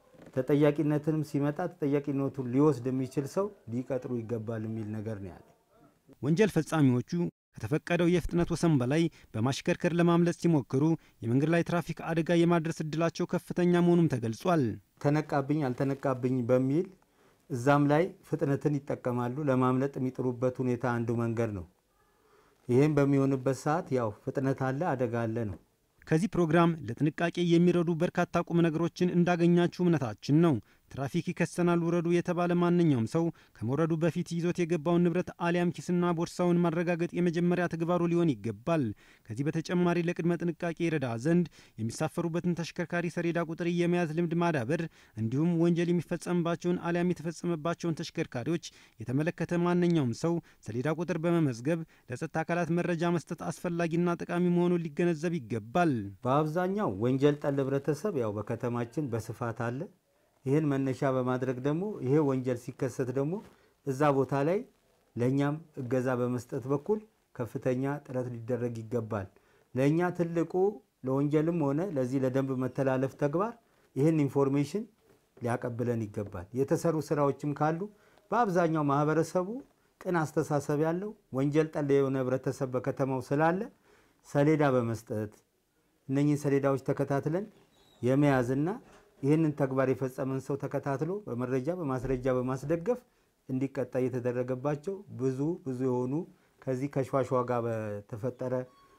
Speaker 13: ተጠያቂነትንም ሲመጣ ተጠያቂነቱን ሊወስድ የሚችል ሰው ሊቀጥሩ ይገባል የሚል ነገር ነው ያለ።
Speaker 28: ወንጀል ፈጻሚዎቹ ከተፈቀደው የፍጥነት ወሰን በላይ በማሽከርከር ለማምለጥ ሲሞክሩ የመንገድ ላይ ትራፊክ አደጋ የማድረስ እድላቸው ከፍተኛ መሆኑም ተገልጿል።
Speaker 13: ተነቃብኝ አልተነቃብኝ በሚል እዛም ላይ ፍጥነትን ይጠቀማሉ። ለማምለጥ የሚጥሩበት ሁኔታ አንዱ መንገድ ነው። ይህም በሚሆንበት ሰዓት ያው ፍጥነት አለ፣ አደጋ አለ ነው።
Speaker 28: ከዚህ ፕሮግራም ለጥንቃቄ የሚረዱ በርካታ ቁም ነገሮችን እንዳገኛችሁ እምነታችን ነው። ትራፊክ ይከሰናል ውረዱ የተባለ ማንኛውም ሰው ከመውረዱ በፊት ይዞት የገባውን ንብረት አሊያም ኪስና ቦርሳውን ማረጋገጥ የመጀመሪያ ተግባሩ ሊሆን ይገባል። ከዚህ በተጨማሪ ለቅድመ ጥንቃቄ ይረዳ ዘንድ የሚሳፈሩበትን ተሽከርካሪ ሰሌዳ ቁጥር የመያዝ ልምድ ማዳበር እንዲሁም ወንጀል የሚፈጸምባቸውን አሊያም የተፈጸመባቸውን ተሽከርካሪዎች የተመለከተ ማንኛውም ሰው ሰሌዳ ቁጥር በመመዝገብ ለጸጥታ አካላት መረጃ መስጠት አስፈላጊና ጠቃሚ መሆኑን ሊገነዘብ ይገባል።
Speaker 13: በአብዛኛው ወንጀል ጠል ህብረተሰብ ያው በከተማችን በስፋት አለ። ይህን መነሻ በማድረግ ደግሞ ይሄ ወንጀል ሲከሰት ደግሞ እዛ ቦታ ላይ ለእኛም እገዛ በመስጠት በኩል ከፍተኛ ጥረት ሊደረግ ይገባል። ለእኛ ትልቁ ለወንጀልም ሆነ ለዚህ ለደንብ መተላለፍ ተግባር ይህን ኢንፎርሜሽን ሊያቀብለን ይገባል። የተሰሩ ስራዎችም ካሉ በአብዛኛው ማህበረሰቡ ቅን አስተሳሰብ ያለው ወንጀል ጠል የሆነ ህብረተሰብ በከተማው ስላለ ሰሌዳ በመስጠት እነኚህን ሰሌዳዎች ተከታትለን የመያዝና ይህንን ተግባር የፈጸመን ሰው ተከታትሎ በመረጃ በማስረጃ በማስደገፍ እንዲቀጣ የተደረገባቸው ብዙ ብዙ የሆኑ ከዚህ ከሸዋሸዋ ጋር በተፈጠረ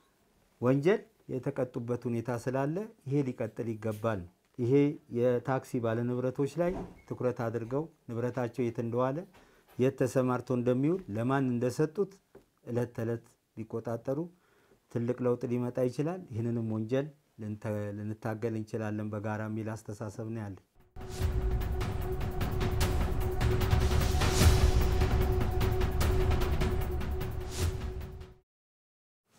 Speaker 13: ወንጀል የተቀጡበት ሁኔታ ስላለ ይሄ ሊቀጥል ይገባል። ይሄ የታክሲ ባለንብረቶች ላይ ትኩረት አድርገው ንብረታቸው የት እንደዋለ የት ተሰማርቶ እንደሚውል ለማን እንደሰጡት እለት ተዕለት ሊቆጣጠሩ ትልቅ ለውጥ ሊመጣ ይችላል። ይህንንም ወንጀል ልንታገል እንችላለን በጋራ የሚል አስተሳሰብ ነው ያለኝ።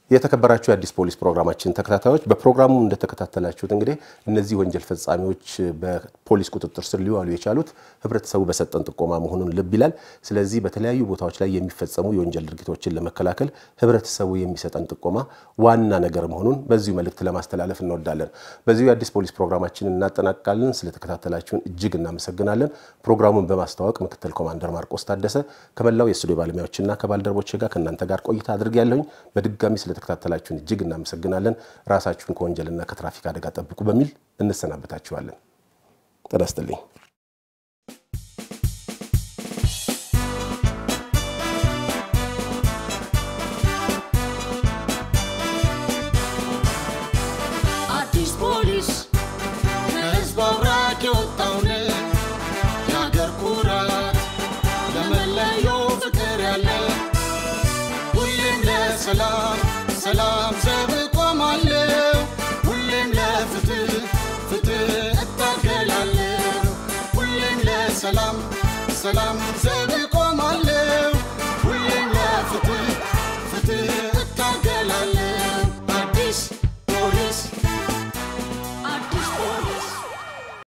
Speaker 27: የተከበራችሁ የአዲስ ፖሊስ ፕሮግራማችን ተከታታዮች በፕሮግራሙ እንደተከታተላችሁት እንግዲህ እነዚህ ወንጀል ፈጻሚዎች በፖሊስ ቁጥጥር ስር ሊዋሉ የቻሉት ህብረተሰቡ በሰጠን ጥቆማ መሆኑን ልብ ይላል። ስለዚህ በተለያዩ ቦታዎች ላይ የሚፈጸሙ የወንጀል ድርጊቶችን ለመከላከል ህብረተሰቡ የሚሰጠን ጥቆማ ዋና ነገር መሆኑን በዚሁ መልእክት ለማስተላለፍ እንወዳለን። በዚሁ የአዲስ ፖሊስ ፕሮግራማችን እናጠናቅቃለን። ስለተከታተላችሁን እጅግ እናመሰግናለን። ፕሮግራሙን በማስተዋወቅ ምክትል ኮማንደር ማርቆስ ታደሰ ከመላው የስቱዲዮ ባለሙያዎችና ከባልደረቦች ጋር ከእናንተ ጋር ቆይታ አድርጌያለሁኝ። በድጋሚ ስለተከታተላችሁን እጅግ እናመሰግናለን። ራሳችሁን ከወንጀልና ከትራፊክ አደጋ ጠብቁ በሚል እንሰናበታችኋለን። ጤና ይስጥልኝ።
Speaker 26: አዲስ ፖሊስ ከህዝብ አብራክ የወጣውን የአገር ኩራት ለመለየው ፍቅር ያለ ሁሌም ለሰላም ሰላም ዘብ እቆማለሁ ሁሌም ለፍትህ ፍትህ እታገላለሁ ሁሌም ለሰላም ሰላም ዘብ